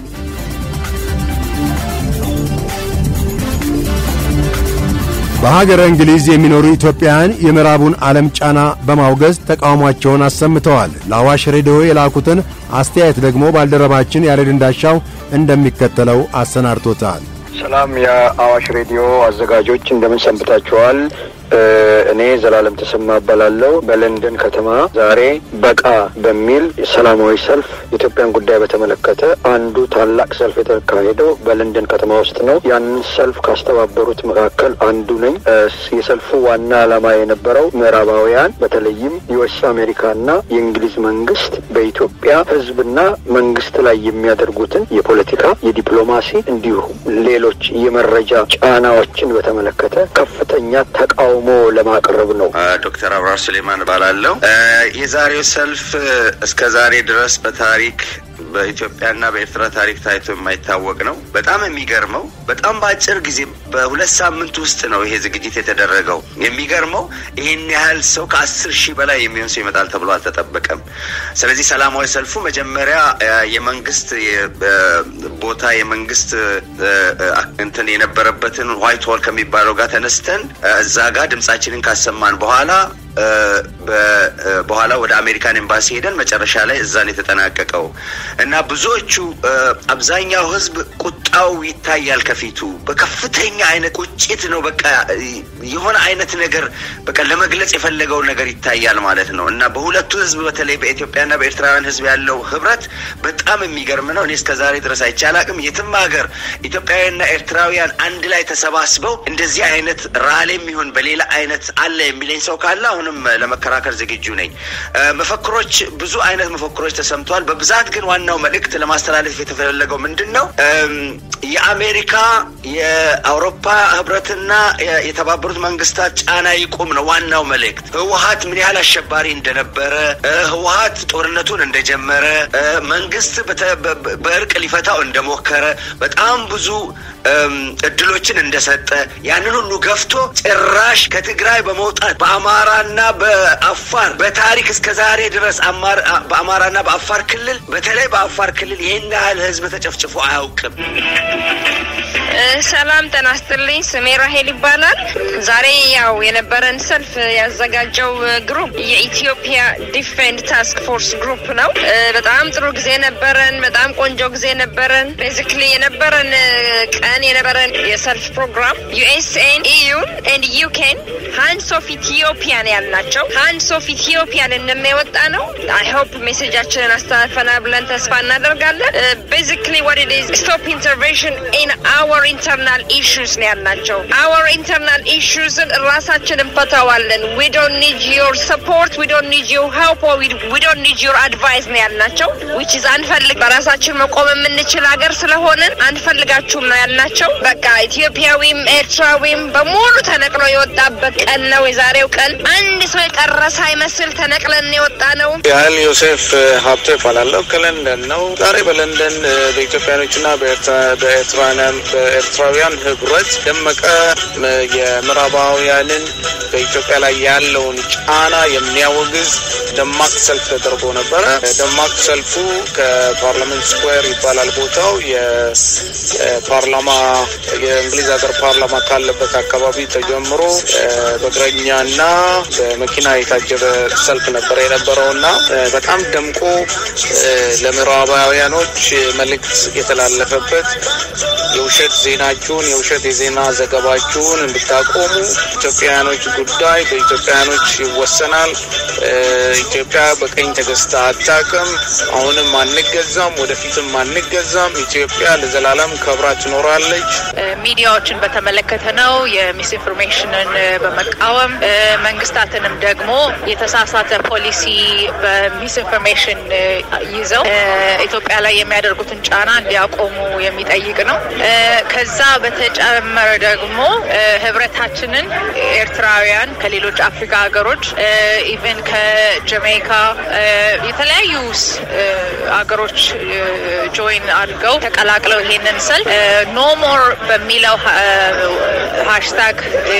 በሀገረ እንግሊዝ የሚኖሩ ኢትዮጵያውያን የምዕራቡን ዓለም ጫና በማውገዝ ተቃውሟቸውን አሰምተዋል። ለአዋሽ ሬዲዮ የላኩትን አስተያየት ደግሞ ባልደረባችን ያሬድ እንዳሻው እንደሚከተለው አሰናድቶታል።
ሰላም የአዋሽ ሬዲዮ አዘጋጆች እንደምን ሰንብታችኋል? እኔ ዘላለም ተሰማ እባላለሁ። በለንደን ከተማ ዛሬ በቃ በሚል ሰላማዊ ሰልፍ የኢትዮጵያን ጉዳይ በተመለከተ አንዱ ታላቅ ሰልፍ የተካሄደው በለንደን ከተማ ውስጥ ነው። ያንን ሰልፍ ካስተባበሩት መካከል አንዱ ነኝ። የሰልፉ ዋና ዓላማ የነበረው ምዕራባውያን በተለይም ዩኤስ አሜሪካና የእንግሊዝ መንግስት በኢትዮጵያ ሕዝብና መንግስት ላይ የሚያደርጉትን የፖለቲካ የዲፕሎማሲ እንዲሁም ሌሎች የመረጃ ጫናዎችን በተመለከተ ከፍተኛ ተቃውሞ ለማቅረብ ነው።
ዶክተር አብራር ሱሌማን እባላለሁ። የዛሬው ሰልፍ እስከ ዛሬ ድረስ በታሪክ በኢትዮጵያና በኤርትራ ታሪክ ታይቶ የማይታወቅ ነው። በጣም የሚገርመው በጣም በአጭር ጊዜ በሁለት ሳምንት ውስጥ ነው ይሄ ዝግጅት የተደረገው። የሚገርመው ይህን ያህል ሰው ከአስር ሺህ በላይ የሚሆን ሰው ይመጣል ተብሎ አልተጠበቀም። ስለዚህ ሰላማዊ ሰልፉ መጀመሪያ የመንግስት ቦታ የመንግስት እንትን የነበረበትን ዋይት ሆል ከሚባለው ጋር ተነስተን እዛ ጋር ድምጻችንን ካሰማን በኋላ በኋላ ወደ አሜሪካን ኤምባሲ ሄደን መጨረሻ ላይ እዛን የተጠናቀቀው እና ብዙዎቹ አብዛኛው ሕዝብ ቁጣው ይታያል ከፊቱ በከፍተኛ አይነት ቁጭት ነው። በቃ የሆነ አይነት ነገር በቃ ለመግለጽ የፈለገው ነገር ይታያል ማለት ነው እና በሁለቱ ሕዝብ በተለይ በኢትዮጵያና በኤርትራውያን ሕዝብ ያለው ህብረት በጣም የሚገርም ነው። እኔ እስከ ዛሬ ድረስ አይቼ አላቅም። የትም ሀገር ኢትዮጵያውያንና ኤርትራውያን አንድ ላይ ተሰባስበው እንደዚህ አይነት ራሌም ይሁን በሌላ አይነት አለ የሚለኝ ሰው ካለ አሁንም ለመከራከር ዝግጁ ነኝ። መፈክሮች ብዙ አይነት መፈክሮች ተሰምተዋል። በብዛት ግን ዋናው መልእክት ለማስተላለፍ የተፈለገው ምንድን ነው? የአሜሪካ የአውሮፓ ህብረትና የተባበሩት መንግስታት ጫና ይቁም ነው ዋናው መልእክት። ህወሀት ምን ያህል አሸባሪ እንደነበረ፣ ህወሀት ጦርነቱን እንደጀመረ፣ መንግስት በእርቅ ሊፈታው እንደሞከረ፣ በጣም ብዙ እድሎችን እንደሰጠ ያንን ሁሉ ገፍቶ ጭራሽ ከትግራይ በመውጣት በአማራና በአፋር በታሪክ እስከ ዛሬ ድረስ በአማራና በአፋር ክልል በተለይ በአፋር ክልል ይህን ያህል ህዝብ ተጨፍጭፎ አያውቅም።
ሰላም ጤና ይስጥልኝ። ስሜ ራሄል ይባላል። ዛሬ ያው የነበረን ሰልፍ ያዘጋጀው ግሩፕ የኢትዮጵያ ዲፌንድ ታስክ ፎርስ ግሩፕ ነው። በጣም ጥሩ ጊዜ ነበረን። በጣም ቆንጆ ጊዜ ነበረን። ቤዚክሊ የነበረን ቀን የነበረን የሰልፍ ፕሮግራም ዩኤስኤን ኢዩን ኤንድ ዩኬን ሃንድስ ኦፍ ኢትዮጵያን ያልናቸው ሃንድስ ኦፍ ኢትዮጵያን እንደሚወጣ ነው። አይ ሆፕ ሜሴጃችንን አስተላልፈናል ብለን ተስፋ እናደርጋለን። ቤዚክሊ ዋት ኢት ኢዝ ስቶፕ ኢንተርቬንሽን ኢን አወር ኢንተርናል ኢሹስ ነው ያልናቸው። አወር ኢንተርናል ኢሹስን ራሳችን እንፈታዋለን። ዊ ዶንት ኒድ ዮር ሰፖርት ዊ ዶንት ኒድ ዮር ሄልፕ ዊ ዶንት ኒድ ዮር አድቫይስ ነው ያልናቸው። ዊች ኢዝ አንፈልግ በራሳችን መቆም የምንችል ሀገር ስለሆንን አንፈልጋችሁም ነው ያልናቸው። በቃ ኢትዮጵያዊም ኤርትራዊም በሙሉ ተነቅሎ የወጣበት ቀን ነው የዛሬው ቀን። አንድ ሰው የቀረ ሳይመስል ተነቅለን የወጣ ነው።
ያህል ዮሴፍ ሀብቶ ይባላለሁ። ከለንደን ነው። ዛሬ በለንደን በኢትዮጵያኖችና በኤርትራውያን በኤርትራውያን ህብረት ደመቀ የምዕራባውያንን በኢትዮጵያ ላይ ያለውን ጫና የሚያወግዝ ደማቅ ሰልፍ ተደርጎ ነበረ። ደማቅ ሰልፉ ከፓርላመንት ስኩዌር ይባላል ቦታው የፓርላማ የእንግሊዝ ሀገር ፓርላማ ካለበት አካባቢ ተጀምሮ በእግረኛና በመኪና የታጀበ ሰልፍ ነበረ የነበረው እና በጣም ደምቆ ለምዕራባውያኖች መልእክት የተላለፈበት የውሸት ዜናችሁን የውሸት የዜና ዘገባችሁን እንድታቆሙ ኢትዮጵያውያኖች ጉዳይ በኢትዮጵያውያኖች ይወሰናል። ኢትዮጵያ በቀኝ ተገዝታ አታውቅም። አሁንም አንገዛም፣ ወደፊትም አንገዛም። ኢትዮጵያ ለዘላለም ከብራ ትኖራለች።
ሚዲያዎችን በተመለከተ ነው። የሚስ ኢንፎርሜሽንን በመቃወም መንግስታትንም ደግሞ የተሳሳተ ፖሊሲ በሚስ ኢንፎርሜሽን ይዘው ኢትዮጵያ ላይ የሚያደርጉትን ጫና እንዲያቆሙ የሚጠይቅ ነው። ከዛ በተጨመረ ደግሞ ህብረታችንን ኤርትራውያን ከሌሎች አፍሪካ ሀገሮች ኢቨን ከጀሜይካ የተለያዩ ሀገሮች ጆይን አድርገው ተቀላቅለው ይሄንን ሰልፍ ኖ ሞር በሚለው ሃሽታግ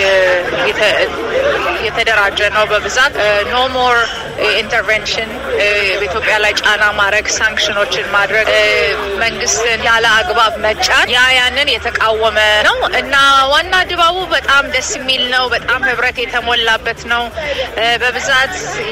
የተደራጀ ነው። በብዛት ኖ ሞር ኢንተርቬንሽን በኢትዮጵያ ላይ ጫና ማድረግ፣ ሳንክሽኖችን ማድረግ፣ መንግስትን ያለ አግባብ መጫን ያ ያንን የተቃወመ ነው እና ዋና ድባቡ በጣም ደስ የሚል ነው። በጣም ህብረት የተሞላበት ነው። በብዛት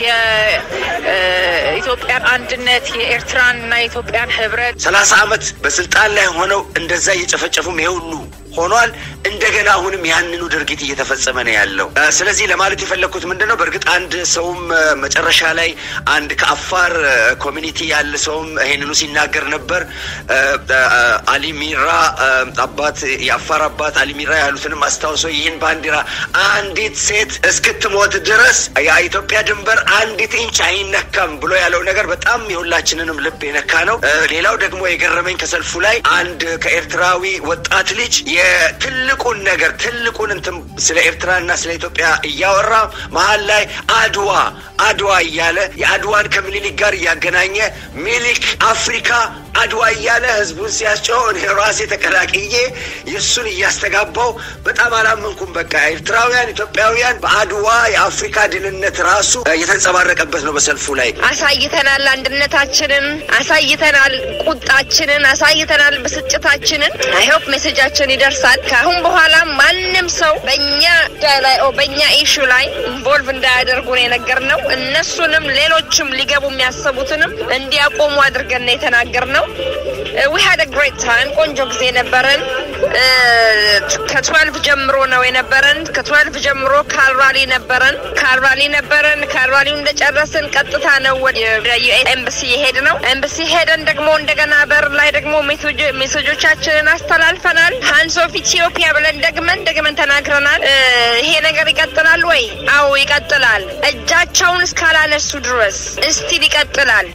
የኢትዮጵያን አንድነት የኤርትራንና የኢትዮጵያን ህብረት
ሰላሳ አመት በስልጣን ላይ ሆነው እንደዛ እየጨፈጨፉም ይሄ ሁሉ ሆኗል። እንደገና አሁንም ያንኑ ድርጊት እየተፈጸመ ነው ያለው። ስለዚህ ለማለት የፈለግኩት ምንድን ነው፣ በእርግጥ አንድ ሰውም መጨረሻ ላይ አንድ ከአፋር ኮሚኒቲ ያለ ሰውም ይሄንኑ ሲናገር ነበር። አሊ ሚራ አባት የአፋር አባት አሊ ሚራ ያሉትንም አስታውሶ ይህን ባንዲራ አንዲት ሴት እስክትሞት ድረስ የኢትዮጵያ ድንበር አንዲት ኢንች አይነካም ብሎ ያለው ነገር በጣም የሁላችንንም ልብ የነካ ነው። ሌላው ደግሞ የገረመኝ ከሰልፉ ላይ አንድ ከኤርትራዊ ወጣት ልጅ የትልቁን ነገር ትልቁን እንትን ስለ ኤርትራና ስለ ኢትዮጵያ እያወራ መሀል ላይ አድዋ አድዋ እያለ የአድዋን ከምኒልክ ጋር እያገናኘ ሚኒሊክ አፍሪካ አድዋ እያለ ህዝቡን ሲያስጨው እኔ ራሴ ተቀላቅዬ የእሱን እያስተጋባው በጣም አላመንኩም። በቃ ኤርትራውያን፣ ኢትዮጵያውያን በአድዋ የአፍሪካ ድልነት ራሱ የተንጸባረቀበት ነው በሰልፉ ላይ
አሳይተናል። አንድነታችንን አሳይተናል። ቁጣችንን አሳይተናል። ብስጭታችንን አይሆፕ ሜሴጃችን ይደርሳል። ከአሁን በኋላ ማንም ሰው በእኛ ላይ በእኛ ኢሹ ላይ ኢንቮልቭ እንዳያደርጉ ነው የነገርነው። እነሱንም ሌሎችም ሊገቡ የሚያሰቡትንም እንዲያቆሙ አድርገን ነው የተናገርነው። ዊ ሃድ ግሬት ታይም ቆንጆ ጊዜ ነበረን። ከትዌልቭ ጀምሮ ነው የነበረን። ከትዌልቭ ጀምሮ ካልራሊ ነበረን ካልራሊ ነበረን። ካልራሊው እንደጨረስን ቀጥታ ነው ወደ ዩኤስ ኤምባሲ የሄድ ነው። ኤምባሲ ሄደን ደግሞ እንደገና በር ላይ ደግሞ ሜሴጆቻችንን አስተላልፈናል። ሃንስ ኦፍ ኢትዮጵያ ብለን ደግመን ደግመን ተናግረናል። ይሄ ነገር ይቀጥላል ወይ? አዎ ይቀጥላል። እጃቸውን እስካላነሱ ድረስ እስቲል ይቀጥላል።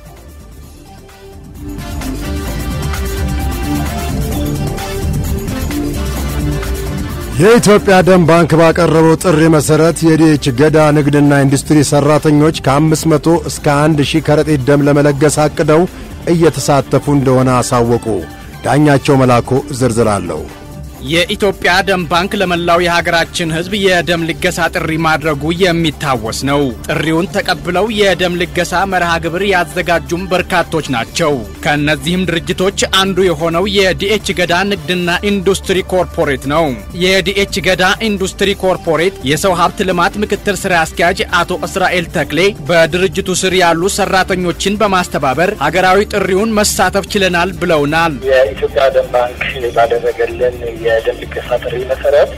የኢትዮጵያ ደም ባንክ ባቀረበው ጥሪ መሠረት የዲኤች ገዳ ንግድና ኢንዱስትሪ ሠራተኞች ከ500 እስከ 1000 ከረጢት ደም ለመለገስ አቅደው እየተሳተፉ እንደሆነ አሳወቁ። ዳኛቸው መላኮ ዝርዝር አለው።
የኢትዮጵያ ደም ባንክ ለመላው የሀገራችን ሕዝብ የደም ልገሳ ጥሪ ማድረጉ የሚታወስ ነው። ጥሪውን ተቀብለው የደም ልገሳ መርሃ ግብር ያዘጋጁም በርካቶች ናቸው። ከእነዚህም ድርጅቶች አንዱ የሆነው የዲኤች ገዳ ንግድና ኢንዱስትሪ ኮርፖሬት ነው። የዲኤች ገዳ ኢንዱስትሪ ኮርፖሬት የሰው ሀብት ልማት ምክትል ስራ አስኪያጅ አቶ እስራኤል ተክሌ በድርጅቱ ስር ያሉ ሰራተኞችን በማስተባበር ሀገራዊ ጥሪውን መሳተፍ ችለናል ብለውናል።
የኢትዮጵያ ደም ባንክ ባደረገልን የደም ልገሳ ጥሪ መሰረት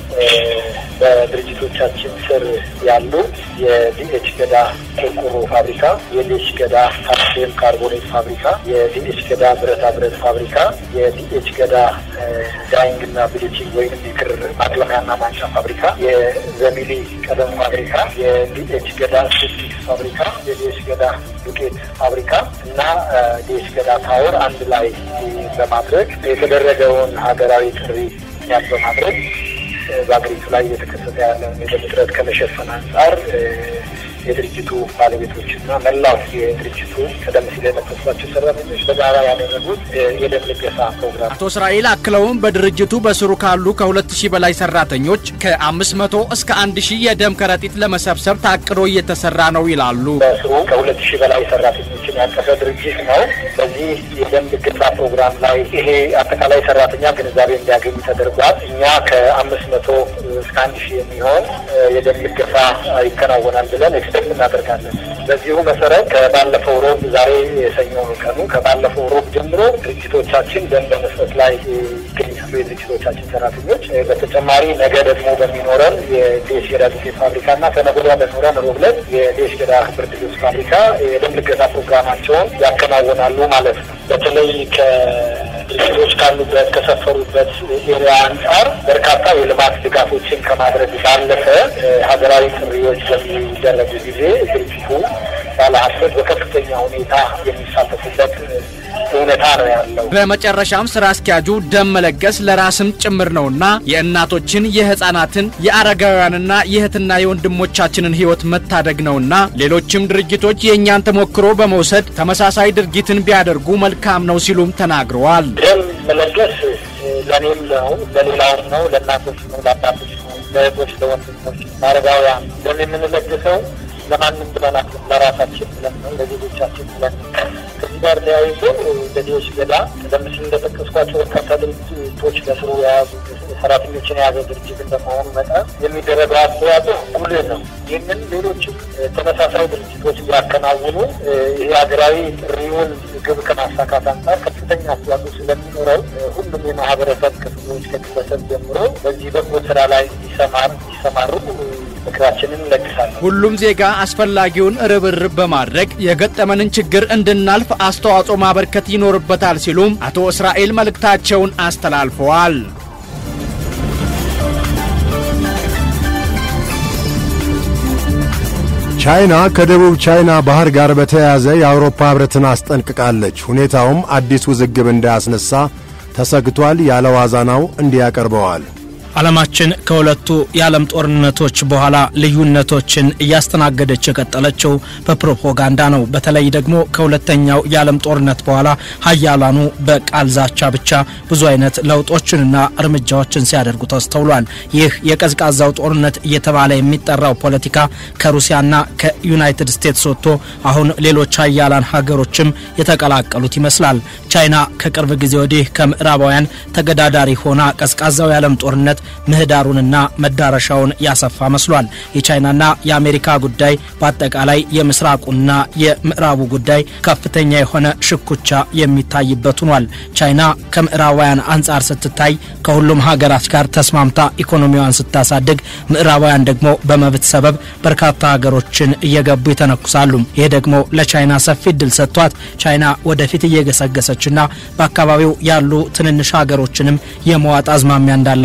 በድርጅቶቻችን ስር ያሉ የዲኤች ገዳ ቆርቆሮ ፋብሪካ፣ የዲኤች ገዳ ካልሲየም ካርቦኔት ፋብሪካ፣ የዲኤች ገዳ ብረታ ብረት ፋብሪካ፣ የዲኤች ገዳ ዳይንግ እና ብሊቺንግ ወይም የክር ማቅለሚያና ማንጫ ፋብሪካ፣ የዘሚሊ ቀለም ፋብሪካ፣ የዲኤች ገዳ ሴፕቲክስ ፋብሪካ፣ የዲኤች ገዳ ዱቄት ፋብሪካ እና ዲኤች ገዳ ታወር አንድ ላይ በማድረግ የተደረገውን ሀገራዊ ጥሪ ምክንያት በማድረግ በሀገሪቱ ላይ እየተከሰተ ያለውን የደም እጥረት ከመሸፈን አንጻር የድርጅቱ ባለቤቶችና መላው የድርጅቱ ቀደም ሲል የጠቀስኳቸው ሰራተኞች በጋራ ያደረጉት የደም ልገሳ ፕሮግራም።
አቶ እስራኤል አክለውም በድርጅቱ በስሩ ካሉ ከሁለት ሺህ በላይ ሰራተኞች ከአምስት መቶ እስከ አንድ ሺህ የደም ከረጢት ለመሰብሰብ ታቅዶ እየተሰራ ነው ይላሉ።
በስሩ ከሁለት ሺህ በላይ ሰራተኞችን ያቀፈ ድርጅት ነው። በዚህ የደም ልገሳ ፕሮግራም ላይ ይሄ አጠቃላይ ሰራተኛ ግንዛቤ እንዲያገኝ ተደርጓል። እኛ ከአምስት መቶ እስከ አንድ ሺህ የሚሆን የደም ልገሳ ይከናወናል ብለን ኤክስፔክት እናደርጋለን። በዚሁ መሰረት ከባለፈው ሮብ ዛሬ የሰኞ ቀኑ ከባለፈው ሮብ ጀምሮ ድርጅቶቻችን ደም በመስጠት ላይ ይገኛሉ። የድርጅቶቻችን ሰራተኞች በተጨማሪ ነገ ደግሞ በሚኖረን የዴሽ ገዳ ዱቄት ፋብሪካ እና ከነገ ወዲያ በሚኖረን ሮብ ዕለት የዴሽ ገዳ ብርድ ልብስ ፋብሪካ የደም ልገሳ ፕሮግራማቸውን ያከናውናሉ ማለት ነው። በተለይ ከድርጅቶች ካሉበት ከሰፈሩበት ኤሪያ አንጻር በርካታ የልማት ድጋፎችን ከማድረግ ባለፈ ሀገራዊ ጥሪዎች በሚደረጉ ጊዜ ድርጅቱ ባለሀብቶች በከፍተኛ ሁኔታ የሚሳተፉበት እውነታ ነው ያለው።
በመጨረሻም ስራ አስኪያጁ ደም መለገስ ለራስም ጭምር ነውና የእናቶችን፣ የህፃናትን፣ የአረጋውያንና የእህትና የወንድሞቻችንን ህይወት መታደግ ነውና ሌሎችም ድርጅቶች የእኛን ተሞክሮ በመውሰድ ተመሳሳይ ድርጊትን ቢያደርጉ መልካም ነው ሲሉም ተናግረዋል።
ደም መለገስ ለእኔም ነው፣ ለሌላውም ነው፣ ለእናቶች ነው፣ ለአባቶች ነው፣ ለእህቶች፣ ለወንድሞች፣ ለአረጋውያን ደም የምንለግሰው ለማንም ብለን ለራሳችን ብለን ነው፣ ለዜጎቻችን ብለን ነው። ከዚህ ጋር ተያይዞ ለዲዎች ገዳ ቀደም ሲል እንደጠቀስኳቸው በርካታ ድርጅቶች በስሩ የያዙ ሰራተኞችን የያዘ ድርጅት እንደመሆኑ መጠን የሚደረገው አስተዋጽኦ ጉልህ ነው። ይህንን ሌሎችም ተመሳሳይ ድርጅቶች ሊያከናውኑ ይህ ሀገራዊ ጥሪውን ግብ ከማሳካት አንጻር ከፍተኛ አስተዋጽኦ ስለሚኖረው ሁሉም የማህበረሰብ ክፍሎች ከግለሰብ ጀምሮ በዚህ በጎ ስራ ላይ እንዲሰማር እንዲሰማሩ ምክራችንን እንለግሳለን።
ሁሉም ዜጋ አስፈላጊውን ርብርብ በማድረግ የገጠመንን ችግር እንድናልፍ አስተዋጽኦ ማበርከት ይኖርበታል ሲሉም አቶ እስራኤል መልእክታቸውን አስተላልፈዋል።
ቻይና ከደቡብ ቻይና ባህር ጋር በተያያዘ የአውሮፓ ህብረትን አስጠንቅቃለች። ሁኔታውም አዲስ ውዝግብ እንዳያስነሳ ተሰግቷል። ያለ ዋዛናው እንዲህ ያቀርበዋል።
ዓለማችን ከሁለቱ የዓለም ጦርነቶች በኋላ ልዩነቶችን እያስተናገደች የቀጠለችው በፕሮፓጋንዳ ነው። በተለይ ደግሞ ከሁለተኛው የዓለም ጦርነት በኋላ ሀያላኑ በቃል ዛቻ ብቻ ብዙ አይነት ለውጦችንና እርምጃዎችን ሲያደርጉ ተስተውሏል። ይህ የቀዝቃዛው ጦርነት እየተባለ የሚጠራው ፖለቲካ ከሩሲያና ከዩናይትድ ስቴትስ ወጥቶ አሁን ሌሎች ሀያላን ሀገሮችም የተቀላቀሉት ይመስላል። ቻይና ከቅርብ ጊዜ ወዲህ ከምዕራባውያን ተገዳዳሪ ሆና ቀዝቃዛው የዓለም ጦርነት ምህዳሩንና መዳረሻውን ያሰፋ መስሏል። የቻይናና የአሜሪካ ጉዳይ በአጠቃላይ የምስራቁና የምዕራቡ ጉዳይ ከፍተኛ የሆነ ሽኩቻ የሚታይበት ሆኗል። ቻይና ከምዕራባውያን አንጻር ስትታይ ከሁሉም ሀገራት ጋር ተስማምታ ኢኮኖሚዋን ስታሳድግ፣ ምዕራባውያን ደግሞ በመብት ሰበብ በርካታ ሀገሮችን እየገቡ ይተነኩሳሉ። ይህ ደግሞ ለቻይና ሰፊ እድል ሰጥቷት ቻይና ወደፊት እየገሰገሰችና በአካባቢው ያሉ ትንንሽ ሀገሮችንም የመዋጥ አዝማሚያ እንዳላት ነው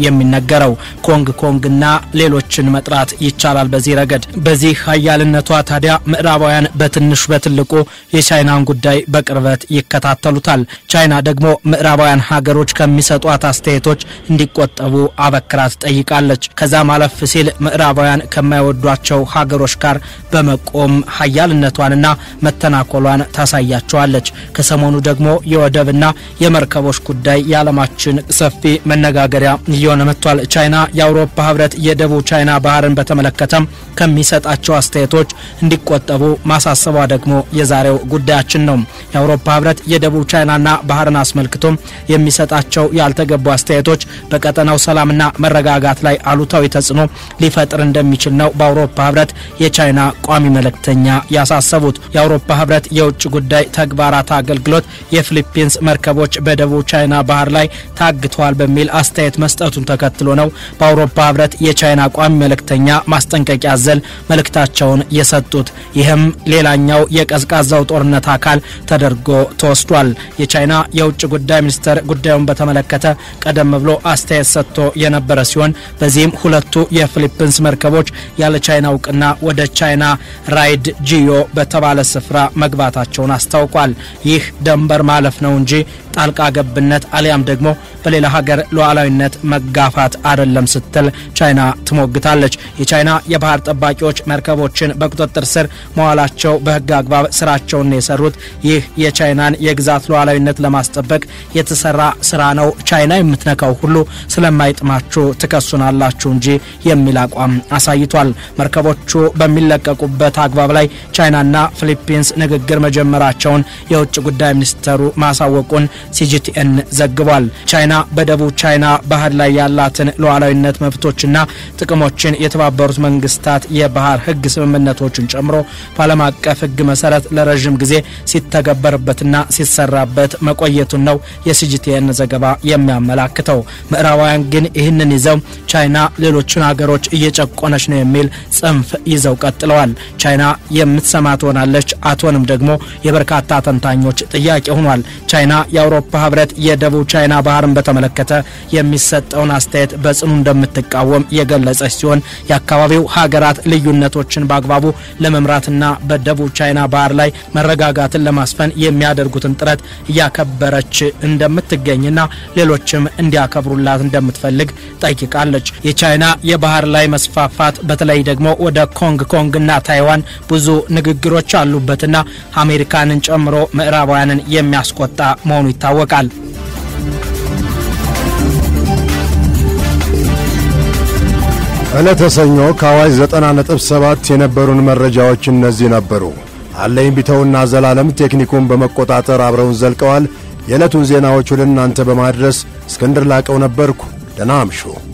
የሚነገረው። ኮንግ ኮንግና ሌሎችን መጥራት ይቻላል በዚህ ረገድ። በዚህ ሀያልነቷ ታዲያ ምዕራባውያን በትንሹ በትልቁ የቻይናን ጉዳይ በቅርበት ይከታተሉታል። ቻይና ደግሞ ምዕራባውያን ሀገሮች ከሚሰጧት አስተያየቶች እንዲቆጠቡ አበክራ ትጠይቃለች። ከዛ ማለፍ ሲል ምዕራባውያን ከማይወዷቸው ሀገሮች ጋር በመቆም ሀያልነቷንና መተናኮሏን ታሳያቸዋለች። ከሰሞኑ ደግሞ የወደብና የመርከቦች ጉዳይ የዓለማችን ሰፊ መነጋገሪያ እየሆነ መጥቷል። ቻይና የአውሮፓ ህብረት የደቡብ ቻይና ባህርን በተመለከተም ከሚሰጣቸው አስተያየቶች እንዲቆጠቡ ማሳሰቧ ደግሞ የዛሬው ጉዳያችን ነው። የአውሮፓ ህብረት የደቡብ ቻይናና ባህርን አስመልክቶም የሚሰጣቸው ያልተገቡ አስተያየቶች በቀጠናው ሰላምና መረጋጋት ላይ አሉታዊ ተጽዕኖ ሊፈጥር እንደሚችል ነው በአውሮፓ ህብረት የቻይና ቋሚ መልእክተኛ ያሳሰቡት። የአውሮፓ ህብረት የውጭ ጉዳይ ተግባራት አገልግሎት የፊሊፒንስ መርከቦች በደቡብ ቻይና ባህር ላይ ታግተዋል በሚል አስተያየት መስጠቱን ተከትሎ ነው በአውሮፓ ህብረት የቻይና ቋሚ መልእክተኛ ማስጠንቀቂያ ዘል መልእክታቸውን የሰጡት። ይህም ሌላኛው የቀዝቃዛው ጦርነት አካል ተደርጎ ተወስዷል። የቻይና የውጭ ጉዳይ ሚኒስትር ጉዳዩን በተመለከተ ቀደም ብሎ አስተያየት ሰጥቶ የነበረ ሲሆን በዚህም ሁለቱ የፊሊፒንስ መርከቦች ያለ ቻይና እውቅና ወደ ቻይና ራይድ ጂዮ በተባለ ስፍራ መግባታቸውን አስታውቋል። ይህ ደንበር ማለፍ ነው እንጂ ጣልቃ ገብነት አሊያም ደግሞ በሌላ ሀገር ሉዓላዊነት መጋፋት አይደለም ስትል ቻይና ትሞግታለች። የቻይና የባህር ጠባቂዎች መርከቦችን በቁጥጥር ስር መዋላቸው በሕግ አግባብ ስራቸውን የሰሩት ይህ የቻይናን የግዛት ሉዓላዊነት ለማስጠበቅ የተሰራ ስራ ነው፣ ቻይና የምትነካው ሁሉ ስለማይጥማችሁ ትከሱናላችሁ እንጂ የሚል አቋም አሳይቷል። መርከቦቹ በሚለቀቁበት አግባብ ላይ ቻይናና ፊሊፒንስ ንግግር መጀመራቸውን የውጭ ጉዳይ ሚኒስተሩ ማሳወቁን ሲጂቲኤን ዘግቧል። ቻይና በደቡብ ቻይና ባህር ላይ ያላትን ሉዓላዊነት መብቶችና ጥቅሞችን የተባበሩት መንግስታት የባህር ህግ ስምምነቶችን ጨምሮ በዓለም አቀፍ ህግ መሰረት ለረዥም ጊዜ ሲተገበርበትና ሲሰራበት መቆየቱን ነው የሲጂቲኤን ዘገባ የሚያመላክተው። ምዕራባውያን ግን ይህንን ይዘው ቻይና ሌሎችን ሀገሮች እየጨቆነች ነው የሚል ጽንፍ ይዘው ቀጥለዋል። ቻይና የምትሰማ ትሆናለች፣ አትሆንም ደግሞ የበርካታ ተንታኞች ጥያቄ ሆኗል። ቻይና የአውሮፓ ህብረት የደቡብ ቻይና ባህርን በተመለከተ የሚሰጠውን አስተያየት በጽኑ እንደምትቃወም የገለጸች ሲሆን የአካባቢው ሀገራት ልዩነቶችን በአግባቡ ለመምራትና በደቡብ ቻይና ባህር ላይ መረጋጋትን ለማስፈን የሚያደርጉትን ጥረት እያከበረች እንደምትገኝና ሌሎችም እንዲያከብሩላት እንደምትፈልግ ጠይቃለች። የቻይና የባህር ላይ መስፋፋት በተለይ ደግሞ ወደ ኮንግ ኮንግና ታይዋን ብዙ ንግግሮች አሉበትና አሜሪካንን ጨምሮ ምዕራባውያንን የሚያስቆጣ መሆኑ ይታወቃል።
ዕለተ ሰኞ ከአዋጅ 90.7 የነበሩን መረጃዎች እነዚህ ነበሩ። አለኝ ቢተውና ዘላለም ቴክኒኩን በመቆጣጠር አብረውን ዘልቀዋል። የዕለቱን ዜናዎች ወደ እናንተ በማድረስ እስክንድር ላቀው ነበርኩ። ደህና አምሹ።